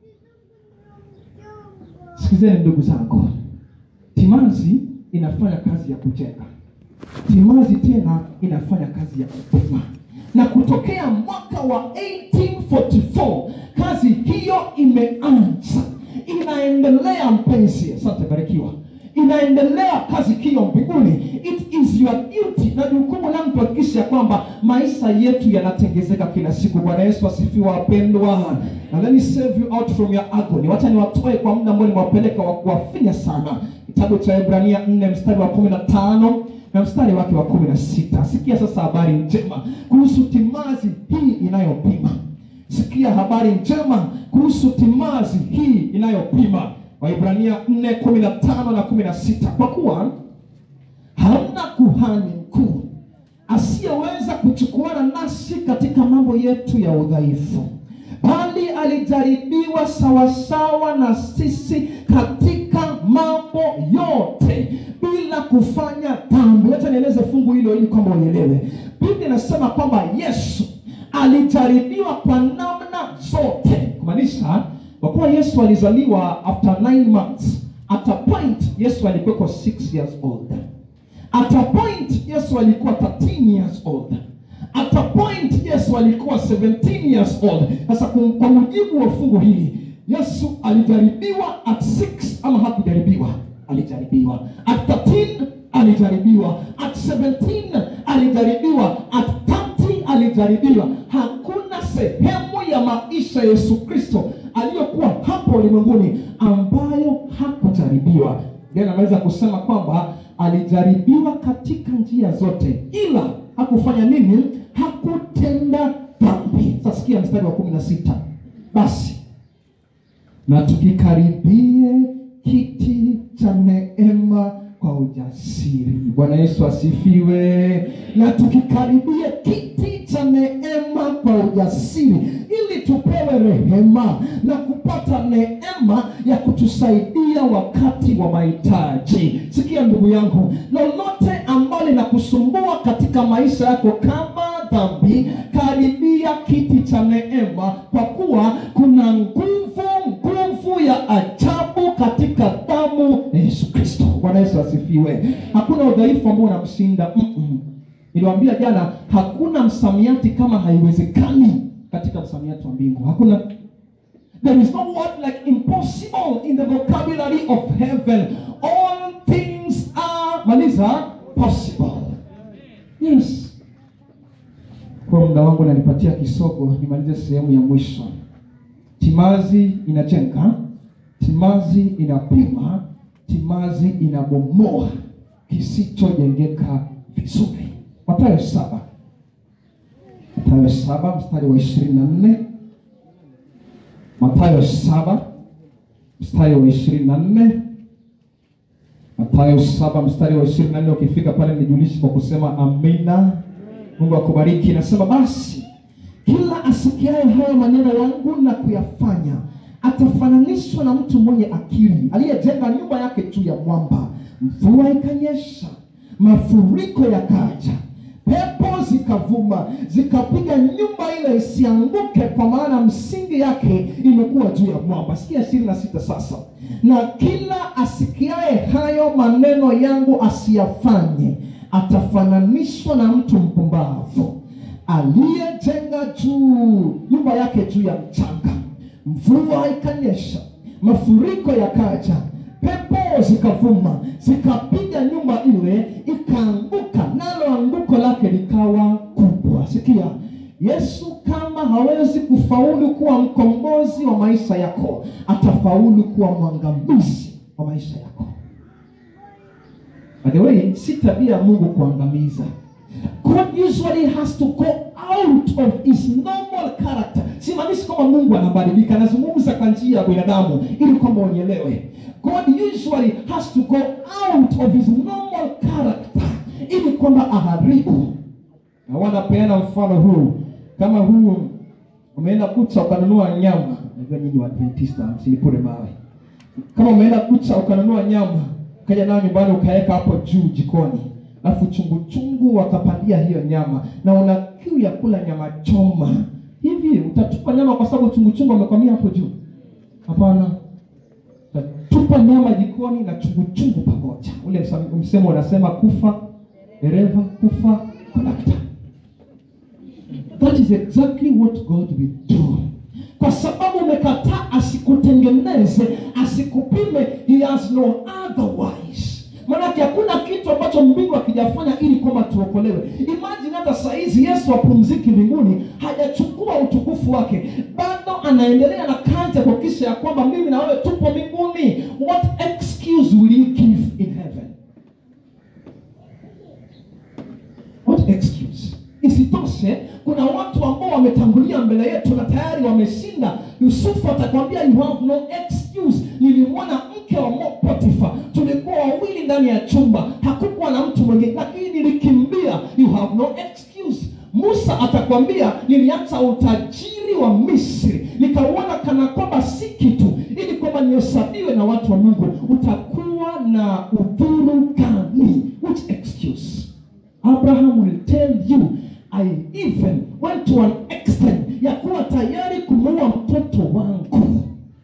Sikizeni ndugu zangu, timazi inafanya kazi ya kujenga, timazi tena inafanya kazi ya kupima. Na kutokea mwaka wa 1844 kazi hiyo imeanza, inaendelea. Mpenzi, asante, barikiwa. Inaendelea kazi hiyo mbinguni. It is your duty na jukumu langu kuhakikisha kwamba maisha yetu yanatengezeka kila siku. Bwana Yesu asifiwe, wapendwa. Na let me save you out from your agony. Wacha niwatoe kwa muda ambao nimewapeleka wa kuwafinya sana. Kitabu cha Ibrania 4 mstari wa 15 na mstari wake wa 16. Sikia sasa habari njema kuhusu timazi hii inayopima. Sikia habari njema kuhusu timazi hii inayopima. Waibrania 4:15 na 16. Kwa kuwa hamna kuhani mkuu asiyeweza kuchukuana nasi katika mambo yetu ya udhaifu, bali alijaribiwa sawasawa na sisi katika mambo yote bila kufanya dhambi. Wacha nieleze fungu hilo ili kwamba uelewe. Biblia inasema kwamba Yesu alijaribiwa kwa namna zote, kumaanisha kwa kuwa Yesu alizaliwa after nine months. At a point Yesu alikuwa 6 years old. At a point Yesu alikuwa 13 years old. At a point Yesu alikuwa 17 years old. Sasa kum- kwa mujibu wa fungu hili Yesu alijaribiwa at 6 ama hakujaribiwa? Alijaribiwa. At 13 alijaribiwa. At 17 alijaribiwa. At 30 alijaribiwa. Hakuna sehemu ya maisha ya Yesu Kristo aliyokuwa hapo ulimwenguni ambayo hakujaribiwa. Ndiye anaweza kusema kwamba alijaribiwa katika njia zote, ila hakufanya nini? Hakutenda dhambi. Sasa sikia mstari wa kumi na sita basi na tukikaribie kiti cha neema kwa ujasiri. Bwana Yesu asifiwe. Na tukikaribie kiti cha neema kwa ujasiri, ili tupewe tupewe rehema na kupata neema ya kutusaidia wakati wa mahitaji sikia ndugu yangu lolote ambalo linakusumbua katika maisha yako kama dhambi karibia kiti cha neema kwa kuwa kuna nguvu nguvu ya ajabu katika damu ya yesu kristo bwana yesu asifiwe hakuna udhaifu ambao unamshinda Mm-mm. niliwambia jana hakuna msamiati kama haiwezekani katika msamiati wa mbingu hakuna There is no word like impossible in the vocabulary of heaven. All things are, maliza, possible. Yes. Kwa muda wangu nanipatia kisogo, nimalize sehemu ya mwisho. Timazi inajenga, timazi inapima, timazi inabomoa kisichojengeka vizuri. Mathayo saba, Mathayo saba mstari wa ishirini na nne Mathayo saba mstari wa ishirini na nne Mathayo saba mstari wa ishirini na nne ukifika pale nijulishi kwa kusema amina. Mungu akubariki. Nasema basi kila asikiaye haya maneno yangu na kuyafanya atafananishwa na mtu mwenye akili aliyejenga nyumba yake juu ya mwamba. Mvua ikanyesha, mafuriko yakaja, pepo zikavuma zikapiga nyumba ile isianguke, kwa maana msingi yake imekuwa juu ya mwamba. Sikia ishirini na sita sasa, na kila asikiaye hayo maneno yangu asiyafanye atafananishwa na mtu mpumbavu aliyejenga juu nyumba yake juu ya mchanga. Mvua ikanyesha, mafuriko yakaja, pepo zikavuma zikapiga nyumba ile ikaanguka, nalo anguko lake likawa kubwa. Sikia, Yesu kama hawezi kufaulu kuwa mkombozi wa maisha yako, atafaulu kuwa mwangamizi wa maisha yako. By the way, si tabia ya Mungu kuangamiza. God usually has to go out of his normal character. Simaanishi kwamba Mungu anabadilika, nazungumza kwa njia ya binadamu ili kwamba unielewe. God usually has to go out of his normal character ili kwamba aharibu. Na wanapeana mfano huu, kama huu umeenda kucha ukanunua nyama, najua nyinyi Waadventista msinipure mawe. Kama umeenda kucha ukanunua nyama ukaja nayo nyumbani ukaweka hapo juu jikoni, alafu chungu chungu wakapandia hiyo nyama, na una kiu ya kula nyama choma, hivi utatupa nyama kwa sababu chungu chungu amekwamia hapo juu? Hapana, utatupa nyama jikoni na chungu chungu pamoja. Ule msam- msemo unasema kufa dereva, kufa kondakta. That is exactly what God will do. Kwa sababu umekataa asikutengeneze, asikupime, he has no otherwise. Maanake hakuna kitu ambacho mbingu akijafanya ili kwamba tuokolewe. Imagine hata saizi Yesu apumziki mbinguni, hajachukua utukufu wake, bado anaendelea na kazi ya kuhakikisha ya kwamba mimi na wewe tupo mbinguni. What excuse will you give in heaven? What excuse? Isitoshe, kuna watu ambao wametangulia mbele yetu na tayari wameshinda. Yusufu atakwambia you have no excuse. Nilimwona mke wa Mo- Potifa, tulikuwa wawili ndani ya chumba, hakukuwa na mtu mwingine, lakini nilikimbia. You have no excuse. Musa atakwambia niliacha utajiri wa Misri nikauona kana kwamba si kitu, ili kwamba nihesabiwe na watu wa Mungu. Utakuwa na udhuru gani? Which excuse? Abraham will tell you I even went to an extent ya kuwa tayari kumuua mtoto wangu.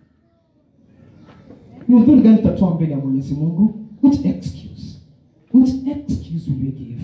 Ni udhuru gani tutatoa mbele ya Mwenyezi Mungu? Which excuse? Which excuse will we give?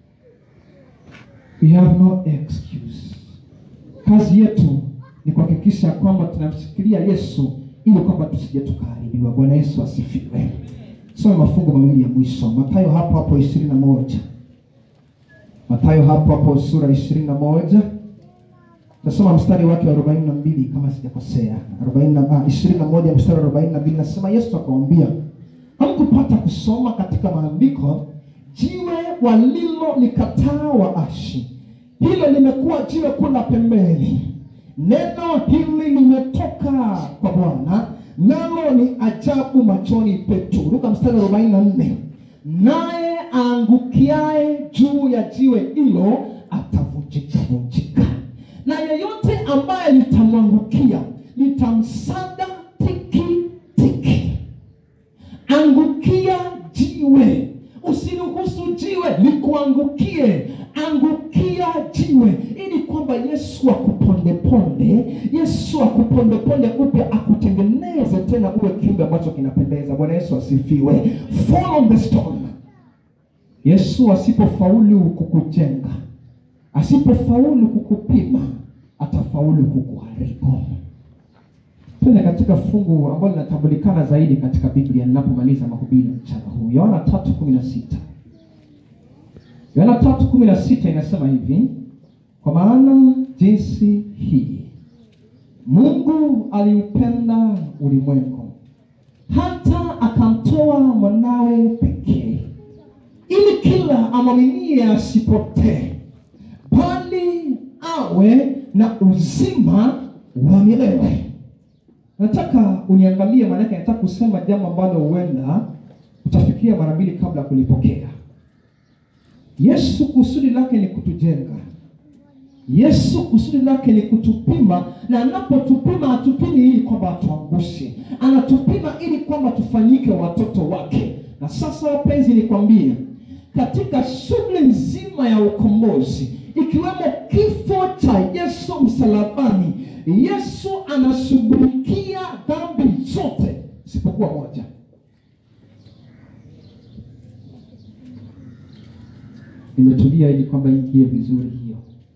We have no excuse. Kazi yetu ni kuhakikisha kwamba tunamshikilia Yesu ili kwamba tusije tukaharibiwa. Bwana Yesu asifiwe. Soma mafungu mawili ya mwisho, Mathayo hapo hapo ishirini na moja. Mathayo hapo hapo sura ishirini na moja tasoma mstari wake wa arobaini na mbili kama sijakosea, arobaini na ah, ishirini na moja mstari wa arobaini na mbili nasema Yesu akamwambia, hamkupata kusoma katika maandiko, jiwe walilolikataa waashi, hilo limekuwa jiwe kula pembeni. Neno hili limetoka kwa Bwana, nalo ni ajabu machoni petu. Luka mstari wa arobaini na nne naye aangukiaye juu ya jiwe hilo atavunjika vunjika, na yeyote ambaye litamwangukia litamsaga tiki tiki angukia jiwe usiruhusu jiwe likuangukie angukia jiwe ili kwamba yesu akupondeponde yesu akupondeponde upya akutengeneze tena uwe kiumbe ambacho kinapendeza bwana yesu asifiwe fall on the stone yesu asipofaulu kukujenga asipofaulu kukupima atafaulu kukuharibu twende katika fungu ambalo linatambulikana zaidi katika biblia ninapomaliza mahubiri mchana huu yohana tatu kumi na sita yohana tatu kumi na sita inasema hivi kwa maana jinsi hii mungu aliupenda ulimwengu hata akamtoa mwanawe pekee ili kila amwaminie asipotee bali awe na uzima wa milele nataka uniangalie maanake nataka kusema jambo ambalo huenda utafikiria mara mbili kabla ya kulipokea yesu kusudi lake ni kutujenga yesu kusudi lake ni kutupima na anapotupima hatupimi ili kwamba atuangushe anatupima ili kwamba tufanyike watoto wake na sasa wapenzi nikwambie katika shughuli nzima ya ukombozi ikiwemo kifo cha yesu msalabani yesu anashughulikia dhambi zote isipokuwa moja nimetulia ili kwamba ingie vizuri hiyo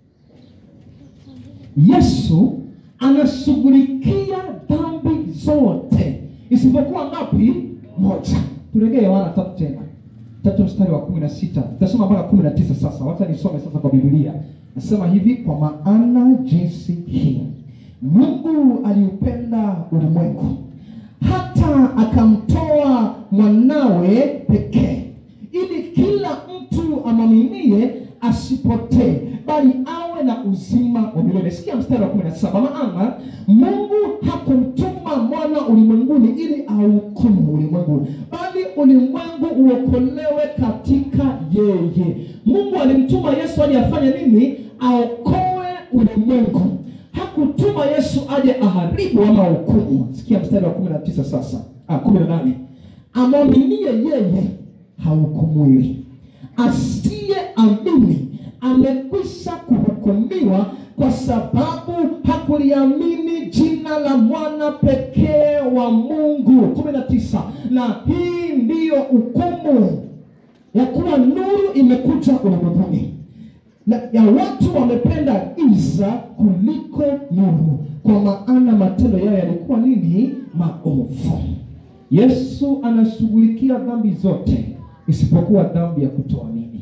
yesu anashughulikia dhambi zote isipokuwa ngapi moja turegee yohana tatu tena tatu mstari wa kumi na sita tutasoma mpaka kumi na tisa sasa wacha nisome sasa kwa biblia nasema hivi kwa maana jinsi hii mungu aliupenda ulimwengu hata akamtoa mwanawe pekee ili kila mtu amwaminie asipotee bali awe na uzima wa milele sikia mstari wa kumi na saba maana mungu hakumtuma mwana ulimwenguni ili auhukumu ulimwengu bali ulimwengu uokolewe katika yeye mungu alimtuma yesu aje afanye nini aokoe ulimwengu hakutuma yesu aje aharibu ama hukumu sikia mstari wa kumi na tisa sasa ah, kumi na nane amwaminie yeye hahukumiwi asiye amini amekwisha kuhukumiwa kwa sababu hakuliamini jina la mwana pekee wa mungu kumi na tisa na hii ndiyo hukumu ya kuwa nuru imekuja ulimwenguni na ya watu wamependa giza kuliko nuru kwa maana matendo yao yalikuwa nini maovu yesu anashughulikia dhambi zote isipokuwa dhambi ya kutoamini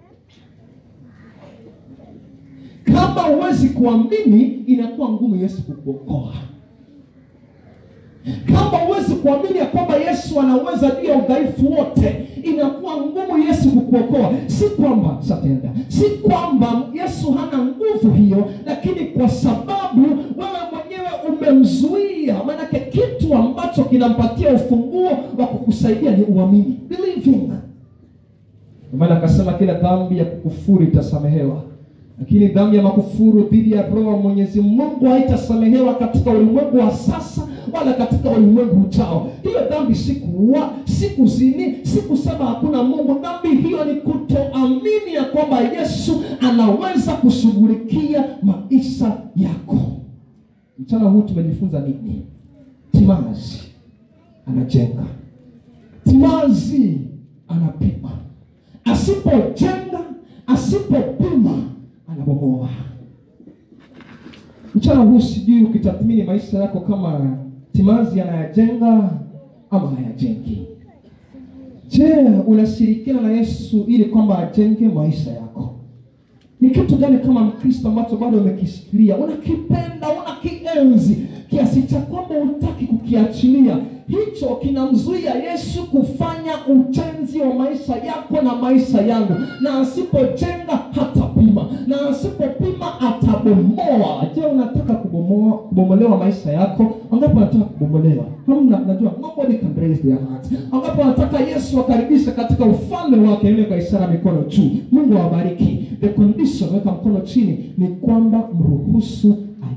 kama huwezi kuamini inakuwa ngumu yesu kukuokoa kama huwezi kuamini ya kwamba yesu anaweza juu ya udhaifu wote inakuwa ngumu yesu kukuokoa si kwamba satenda si kwamba yesu hana nguvu hiyo lakini kwa sababu wewe mwenyewe umemzuia maanake kitu ambacho kinampatia ufunguo wa kukusaidia ni uamini believing maana akasema kila dhambi ya kukufuru itasamehewa lakini dhambi ya makufuru dhidi ya roho wa mwenyezi mungu haitasamehewa katika ulimwengu wa sasa wala katika ulimwengu ujao hiyo dhambi si kuua si kuzini si kusema hakuna mungu dhambi hiyo ni kutoamini ya kwamba yesu anaweza kushughulikia maisha yako mchana huu tumejifunza nini timazi anajenga timazi anapima asipojenga asipopima anabomoa mchana huu sijui ukitathmini maisha yako kama timazi anayajenga ama hayajengi je unashirikiana na yesu ili kwamba ajenge maisha yako ni kitu gani kama mkristo ambacho bado umekishikilia unakipenda unakienzi kiasi cha kwamba hutaki kukiachilia hicho kinamzuia yesu kufanya ujenzi wa maisha yako na maisha yangu na asipojenga hatapima na asipopima atabomoa je unataka kubomoa kubomolewa maisha yako angapo unataka kubomolewa hamna najua nobody can raise their heart angapo unataka yesu akaribisha katika ufalme wake ile kwa ishara mikono juu mungu awabariki the condition weka mkono chini ni kwamba mruhusu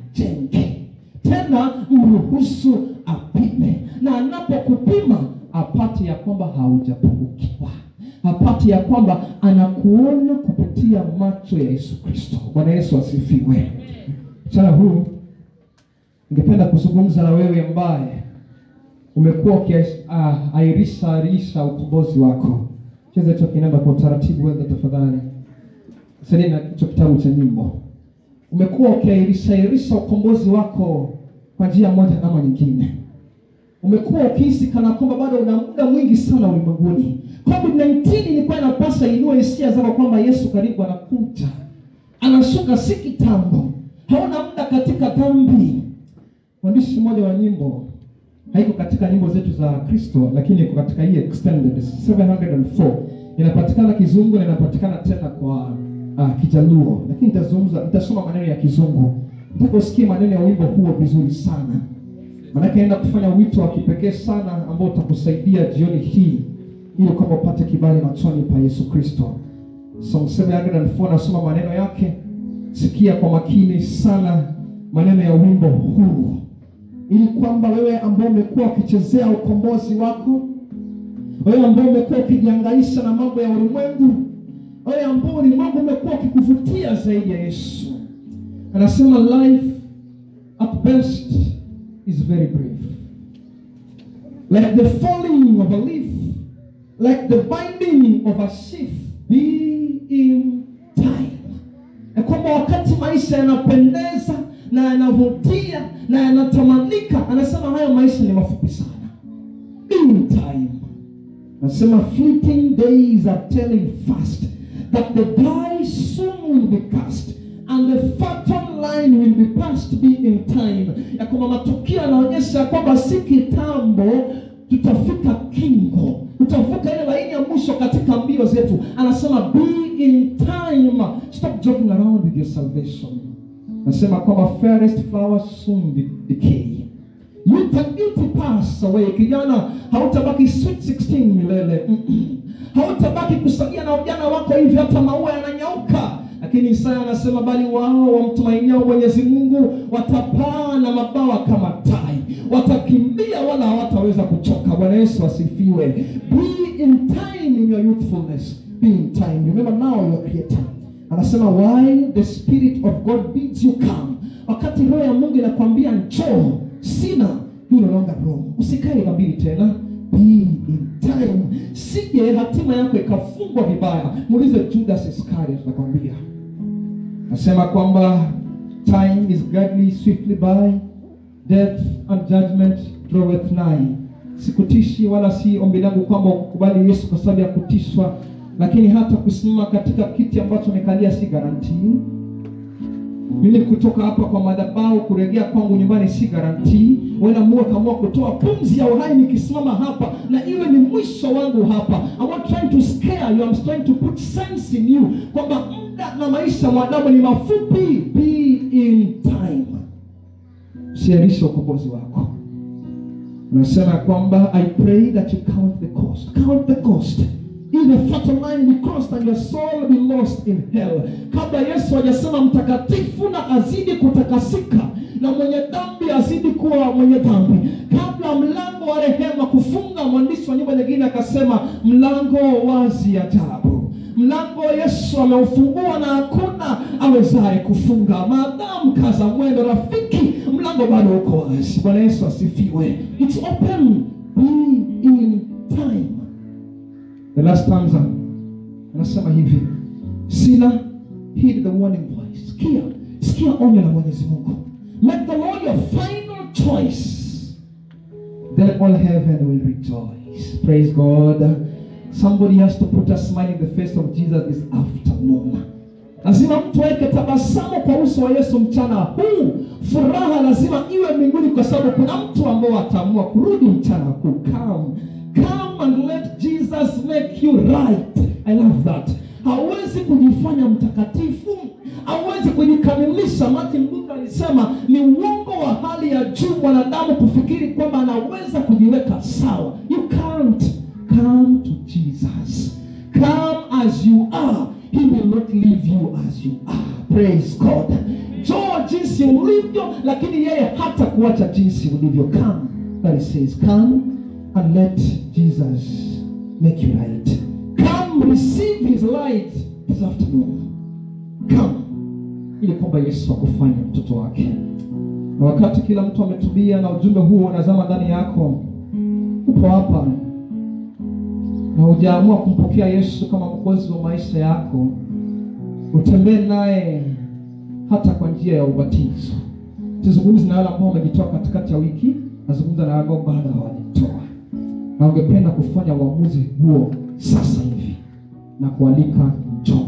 ajenge tena mruhusu apime na anapokupima apate ya kwamba haujapungukiwa apate ya kwamba anakuona kupitia macho ya yesu kristo bwana yesu asifiwe mchana huu ningependa kuzungumza na wewe ambaye umekuwa ukiairisha arisha ukombozi wako cheza hicho kinanda kwa utaratibu weza tafadhali sani na hicho kitabu cha nyimbo umekuwa ukiairisha ukombozi wako kwa njia moja ama nyingine umekuwa ukihisi kana kwamba bado una muda mwingi sana ulimwenguni covid-19 ilikuwa inapasa inue hisia zako kwamba yesu karibu anakuja anashuka si kitambo hauna muda katika dhambi mwandishi mmoja wa nyimbo haiko katika nyimbo zetu za kristo lakini iko katika hii extended 704 inapatikana kizungu na inapatikana tena kwa uh, kijaluo lakini nitazungumza nitasoma maneno ya kizungu nataka usikie maneno ya wimbo huo vizuri sana maanake naenda kufanya wito wa kipekee sana ambao utakusaidia jioni hii ili kwamba upate kibali machoni pa yesu kristo song 704 nasoma maneno yake sikia kwa makini sana maneno ya wimbo huu ili kwamba wewe ambao umekuwa ukichezea ukombozi wako wewe ambao umekuwa ukijiangaisha na mambo ya ulimwengu wewe ambao ulimwengu umekuwa ukikuvutia zaidi ya yesu anasema life at best is very brief like the falling of a leaf like the binding of a sheaf be in time ya kwamba wakati maisha yanapendeza na yanavutia na yanatamanika anasema hayo maisha ni mafupi sana in time anasema fleeting days are telling fast that the die soon will be cast and the fatal line will be passed be in time ya kwamba matukio yanaonyesha kwamba si kitambo tutafika kingo tutavuka ile laini ya mwisho katika mbio zetu anasema be in time stop joking around with your salvation nasema kwamba fairest flowers soon de- decay youth and beauty pass away kijana hautabaki sweet 16 milele Mm-mm. hautabaki kusalia na ujana wako hivi hata maua yananyauka lakini isaya anasema bali wao wamtumainiao mwenyezi mungu watapaa na mabawa kama tai watakimbia wala hawataweza kuchoka bwana yesu asifiwe be in time in your youthfulness be in time remember now your creator anasema while the spirit of god bids you come wakati roho ya mungu inakwambia njoo sina you no longer room usikae kabili tena be in time sije hatima yako ikafungwa vibaya muulize judas iscariot nakwambia nasema kwamba time is gladly swiftly by death and judgment draweth nigh sikutishi wala si ombi langu kwamba ukubali yesu kwa sababu ya kutishwa lakini hata kusimama katika kiti ambacho amekalia si garantii mimi kutoka hapa kwa madhabahu kurejea kwangu nyumbani si garantii wenda mungu akaamua kutoa pumzi ya uhai nikisimama hapa na iwe ni mwisho wangu hapa I'm not trying to scare you I'm trying to put sense in you kwamba muda na maisha ya mwanadamu ni mafupi be in time siarisha ukombozi wako unasema kwamba i pray that you count the cost count the cost If the fatal line be crossed and your soul be lost in hell kabla yesu hajasema mtakatifu na azidi kutakasika na mwenye dhambi azidi kuwa mwenye dhambi kabla mlango wa rehema kufunga mwandishi wa nyumba nyingine akasema mlango wazi ajabu mlango yesu ameufungua na hakuna awezaye kufunga maadamu kaza mwendo rafiki mlango bado uko wazi bwana yesu asifiwe its open be in time the last stanza anasema hivi sila heed the warning voice sikia sikia onyo la mwenyezi mungu make the lord your final choice then all heaven will rejoice praise god somebody has to put a smile in the face of jesus this afternoon lazima mtu aweke tabasamu kwa uso wa yesu mchana huu furaha lazima iwe mbinguni kwa sababu kuna mtu ambao ataamua kurudi mchana huu come come and let jesus make you right i love that hauwezi kujifanya mtakatifu hauwezi kujikamilisha martin luther alisema ni uongo wa hali ya juu mwanadamu kufikiri kwamba anaweza kujiweka sawa you can't come to jesus come as you are he will not leave you as you are praise god njoo jinsi ulivyo lakini yeye hata kuacha jinsi ulivyo come that he says come and let jesus make you right come receive his light this afternoon come ili kwamba yesu akufanye mtoto wake na wakati kila mtu ametubia na ujumbe huo unazama ndani yako upo hapa na hujaamua kumpokea yesu kama mkozi wa maisha yako utembee naye hata kwa njia ya ubatizo tuzungumzi na wale ambao wamejitoa katikati ya wiki nazungumza na wale ambao bado hawajitoa na ungependa kufanya uamuzi huo sasa hivi na kualika njoo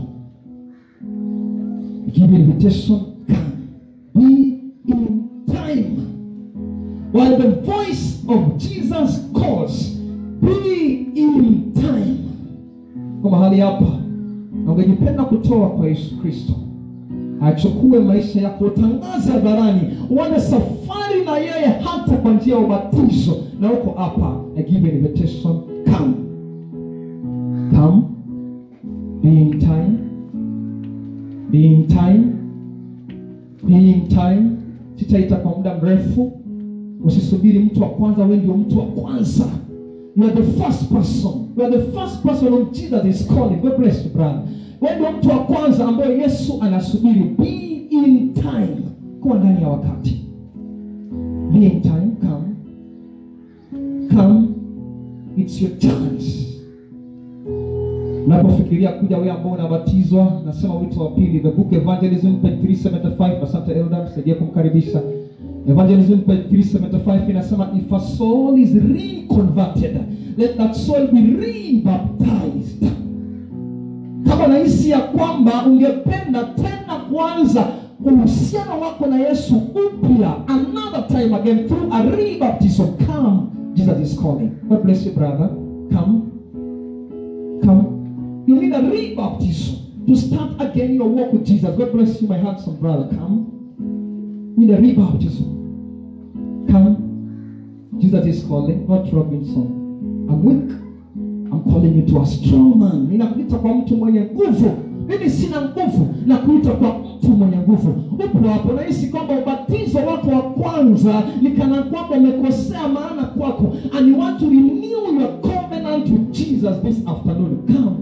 give invitation come be in time while the voice of jesus calls be in time kwa mahali hapa na ungejipenda kutoa kwa yesu kristo achukue maisha yako utangaze hadharani uone safari na yeye hata kwa njia ya ubatizo na uko hapa I give an invitation come come be in time be in time be in time sitaita kwa muda mrefu usisubiri mtu wa kwanza wewe ndio mtu wa kwanza you are the first person you are the first person whom jesus is calling god bless you brother wewe ndio mtu wa kwanza ambaye yesu anasubiri be in time kuwa ndani ya wakati be in time come come it's your chance unapofikiria kuja wewe ambao unabatizwa nasema wito wa pili the book evangelism page 375 asante elda msaidia kumkaribisha evangelism page 375 inasema if a soul is reconverted let that soul be rebaptized kama unahisi ya kwamba ungependa tena kuanza uhusiano wako na yesu upya another time again through a rebaptism come jesus is calling god bless you brother come come you need a rebaptism to start again your walk with jesus god bless you my handsome brother come you need a rebaptism come jesus is calling not robinson i'm weak I'm calling you to a strong man. Ninakuita kwa mtu mwenye nguvu. Mimi sina nguvu, na kuita kwa mtu mwenye nguvu. Upo hapo, nahisi kwamba ubatizo wako wa kwanza ni kana kwamba umekosea maana kwako, and you want to renew your covenant with Jesus this afternoon. Come.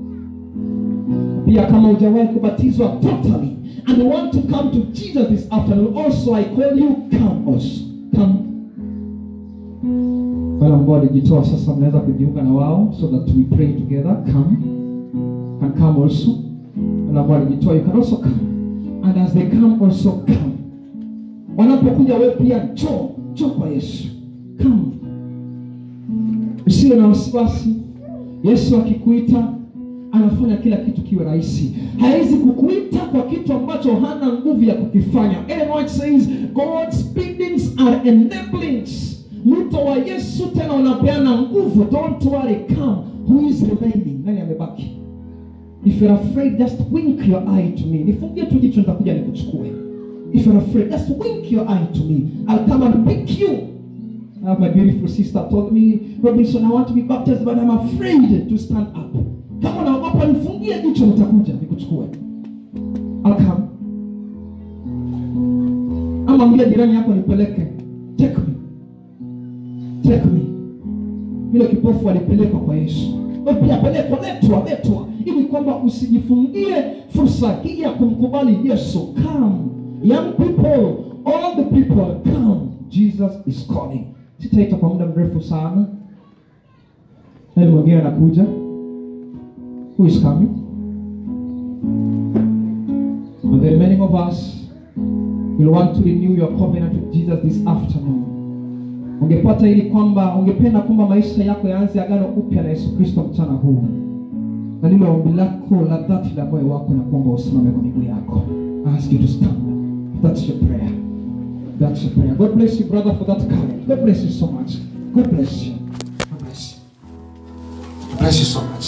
Pia kama hujawahi kubatizwa totally and you want to come to Jesus this afternoon, also I call you come also. Come wale ambao walijitoa sasa mnaweza kujiunga na wao so that we pray together come can come also wale ambao walijitoa you can also come and as they come also come wanapokuja wewe pia njoo njoo kwa yesu come usiwe na wasiwasi yesu akikuita anafanya kila kitu kiwe rahisi hawezi kukuita kwa kitu ambacho hana nguvu ya kukifanya Ellen White says god's biddings are enablings mwito wa yesu tena unapeana nguvu don't worry come who is remaining nani amebaki if you're afraid just wink your eye to me nifungie tu jicho nitakuja nikuchukue if you're afraid just wink your eye to me i'll come and pick you I have my beautiful sister told me robinson i want to be baptized but i'm afraid to stand up kama unaogopa nifungie jicho nitakuja nikuchukue I'll come ama mbia jirani yako nipeleke take me take me yule kipofu alipelekwa kwa yesu Wewe pia pelekwa letwa letwa ili kwamba usijifungie fursa hii ya kumkubali yesu come young people all the people come jesus is calling sitaita kwa muda mrefu sana nani mwingine anakuja who is coming and the remaining of us will want to renew your covenant with jesus this afternoon ungepata ili kwamba ungependa kwamba maisha yako yaanze agano upya na yesu kristo mchana huu na lilo ombi lako la dhati la moyo wako na kwamba usimame kwa miguu yako I ask you to stand that's your prayer that's your prayer god bless you brother for that courage god bless you so much god bless you god bless you god bless you so much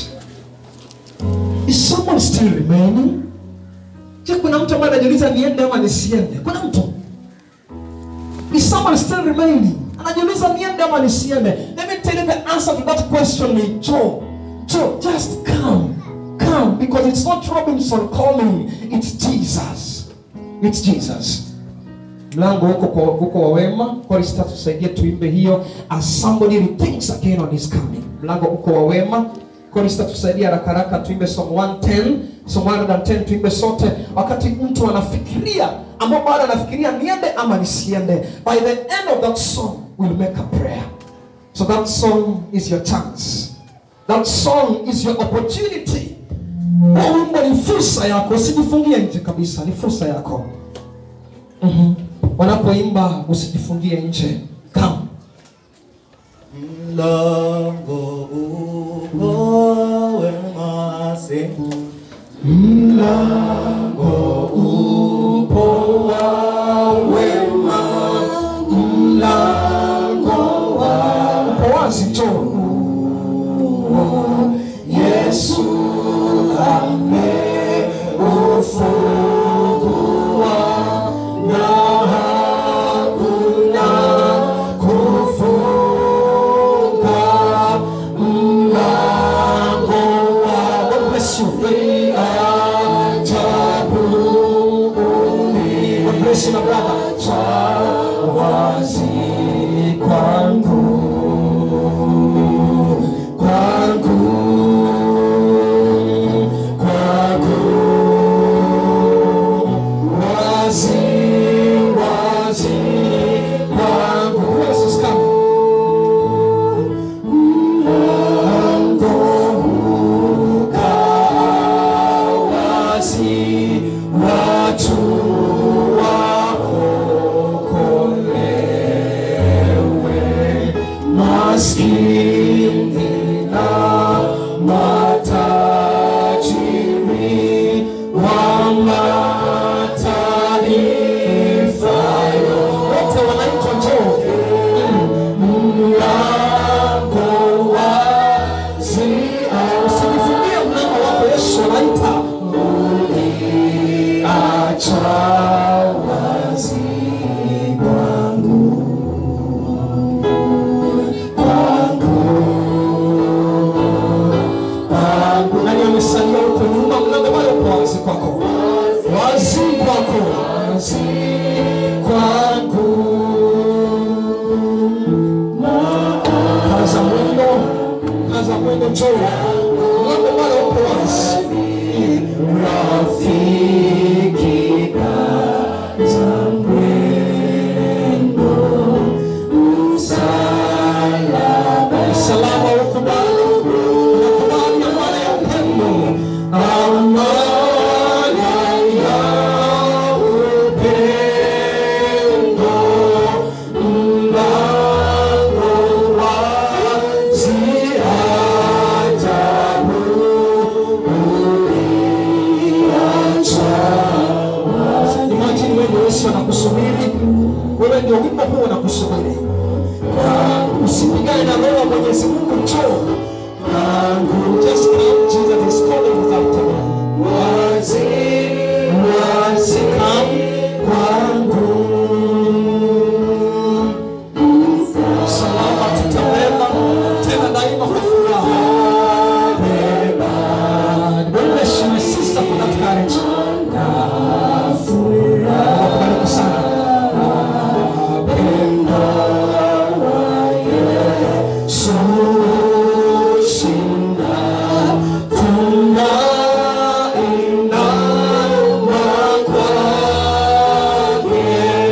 is someone still remaining je kuna mtu ambaye anajiuliza niende ama nisiende kuna mtu is someone still remaining anajiuliza niende ama nisiende let me tell you the answer to that question ni joe joe just come come because it's not robinson calling it's jesus It's Jesus. Mlango huko kwa huko wa wema. Chorista tusaidie tuimbe hiyo as somebody rethinks again on his coming. Mlango huko wa wema. Chorista tusaidie haraka haraka tuimbe song 110, song 110 tuimbe sote wakati mtu anafikiria ambao bado anafikiria niende ama nisiende. By the end of that song we'll make a prayer. So that song is your chance. That song is your opportunity. Huo wimbo ni fursa yako, usijifungie nje kabisa, ni fursa yako. Mhm. Wanapoimba usijifungie nje. Come. Mlango uko wema siku Mlango upo wa wema, mlango wa upo wazi tu. Yesu ameufungua na hakuna kufunga mlango wa God bless you. Ajabu God bless you, my brother. Wazi kwangu kwangu kwangu wazi wazi kwangu Who else is coming? Mlango ukaa wazi, watu waokolewe, maskini na matajiri wa mataifa yote wanaitwa njoo mlango wazi, usijifungie mlango wako. Yesu anaita uliacha wazi kwangu, kwangu, kwangu. Nani amesalia huko nyuma? Mlango bado uko wazi kwako, wazi kwako, wazi kwangu kaza mwendo, kaza mwendo, njoo mlango bado uko wazi. Rafiki, kaza mwendo, msalaba, msalaba ukubali, unakubali amana ya upendo, amana ya upendo mlango wazi ajabu uliacha wazi. Imagine wewe ndio Yesu anakusubiri, wewe ndio wimbo huu unakusubiri. Na Usipigane na roho wa Mwenyezi Mungu, njoo kwangu. Just come, Jesus is calling us after you. Wazi, wazi, come kwangu salama tutabeba tena daima kwa furaha. God bless you, my sister, for that courage. Nakubariki sana. Pendo la Yesu shinda, tunainama kwake.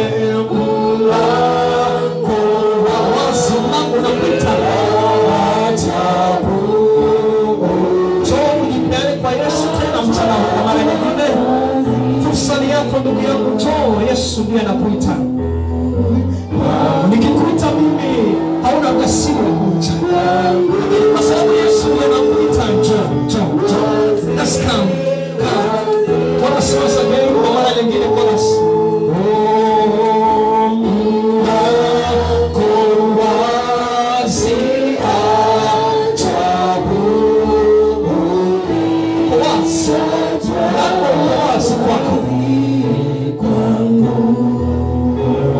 Mlango wa wazi, mlango unapita. Ajabu. Njoo ujipeane kwa Yesu tena mchana huu kwa mara nyingine. Fursa ni yako ndugu yangu, njoo. Yesu ndiye anakuita. Nikikuita mimi hauna kasiri ya kuja, lakini kwa sababu Yesu ndiye anakuita, njoo, njoo, njoo. Let's come, come. Bwana siweza gani kwa mara nyingine kwa Yesu. Oh, mlango wazi, ajabu uko wazi, mlango uko wazi kwako.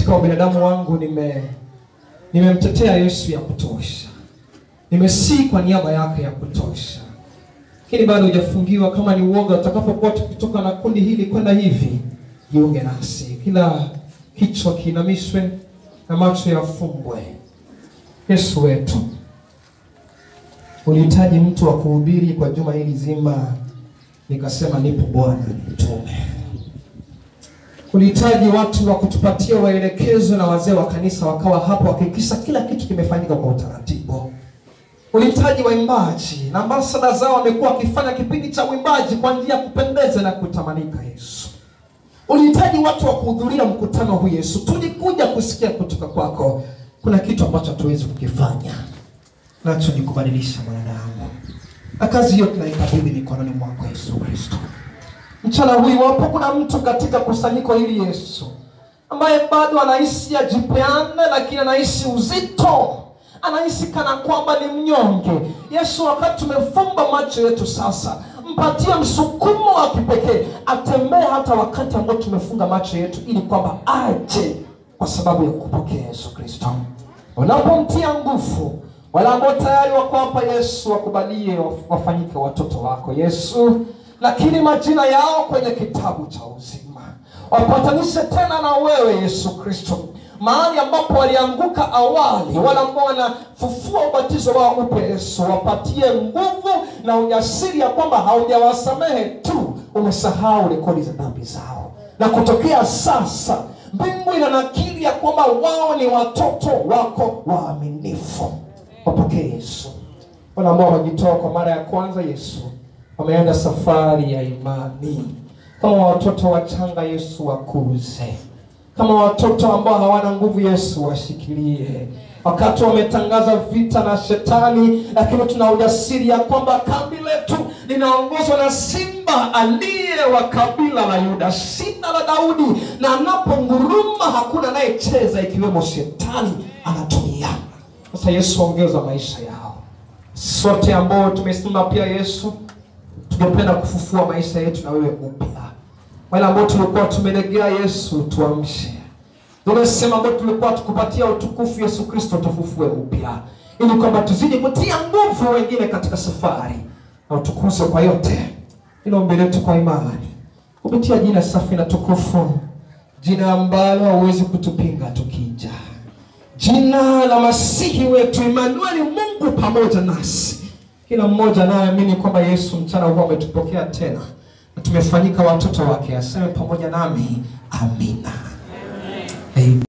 katika ubinadamu wangu nime nimemtetea Yesu ya kutosha, nimesii kwa niaba yake ya kutosha, lakini bado hujafungiwa. Kama ni uoga, utakapokuwa tukitoka na kundi hili kwenda hivi, jiunge nasi, kila kichwa kiinamishwe na macho yafumbwe. Yesu wetu, ulihitaji mtu wa kuhubiri kwa juma hili zima, nikasema nipo Bwana, nitume. Ulihitaji watu wa kutupatia waelekezo na wazee wa kanisa wakawa hapo wakihakikisha kila kitu kimefanyika kwa utaratibu. Ulihitaji waimbaji na ambasada zao wamekuwa wakifanya kipindi cha uimbaji kwa njia ya kupendeza na kutamanika. Yesu, ulihitaji watu wa kuhudhuria mkutano huu. Yesu, tulikuja kusikia kutoka kwako. Kuna kitu ambacho hatuwezi kukifanya, nacho ni kubadilisha mwanadamu, na kazi hiyo tunaikabidhi mikononi mwako Yesu Kristo. Mchana huu iwapo kuna mtu katika kusanyiko hili Yesu, ambaye bado anahisi ajipeane, lakini anahisi uzito, anahisi kana kwamba ni mnyonge, Yesu, wakati tumefumba macho yetu sasa, mpatie msukumo wa kipekee, atembee hata wakati ambao tumefunga macho yetu, ili kwamba aje kwa sababu ya kupokea Yesu Kristo. Unapomtia nguvu wale ambao tayari wako hapa Yesu, wakubalie wafanyike watoto wako Yesu, lakini majina yao kwenye kitabu cha uzima, wapatanishe tena na wewe Yesu Kristo, mahali ambapo walianguka awali, wale ambao wanafufua ubatizo wao upya Yesu, wapatie nguvu na ujasiri ya kwamba haujawasamehe tu, umesahau rekodi za dhambi zao, na kutokea sasa mbingu ina nakili ya kwamba wao ni watoto wako waaminifu. Wapokee Yesu. Wale ambao wamejitoa kwa mara ya kwanza Yesu, wameenda safari ya imani kama watoto wachanga Yesu, wakuze kama watoto ambao hawana nguvu Yesu, washikilie wakati wametangaza vita na shetani, lakini tuna ujasiri ya kwamba kambi letu linaongozwa na simba aliye wa kabila la Yuda, shina la Daudi, na anaponguruma hakuna anayecheza ikiwemo shetani anatulia. Sasa Yesu, ongeza maisha yao sote ambao tumesimama pia Yesu, tungependa kufufua maisha yetu na wewe upya. Wale ambao tulikuwa tumelegea Yesu, tuamshe. Tumesema ambao tulikuwa tukupatia utukufu Yesu Kristo, tufufue upya, ili kwamba tuzidi kutia nguvu wengine katika safari na utukuze kwa yote. Hilo ombi letu kwa imani kupitia jina safi na tukufu, jina ambalo hauwezi kutupinga tukija, jina la Masihi wetu Emanueli, Mungu pamoja nasi. Kila mmoja anayeamini kwamba Yesu mchana huu ametupokea tena na tumefanyika watoto wake, aseme pamoja nami amina. Amen.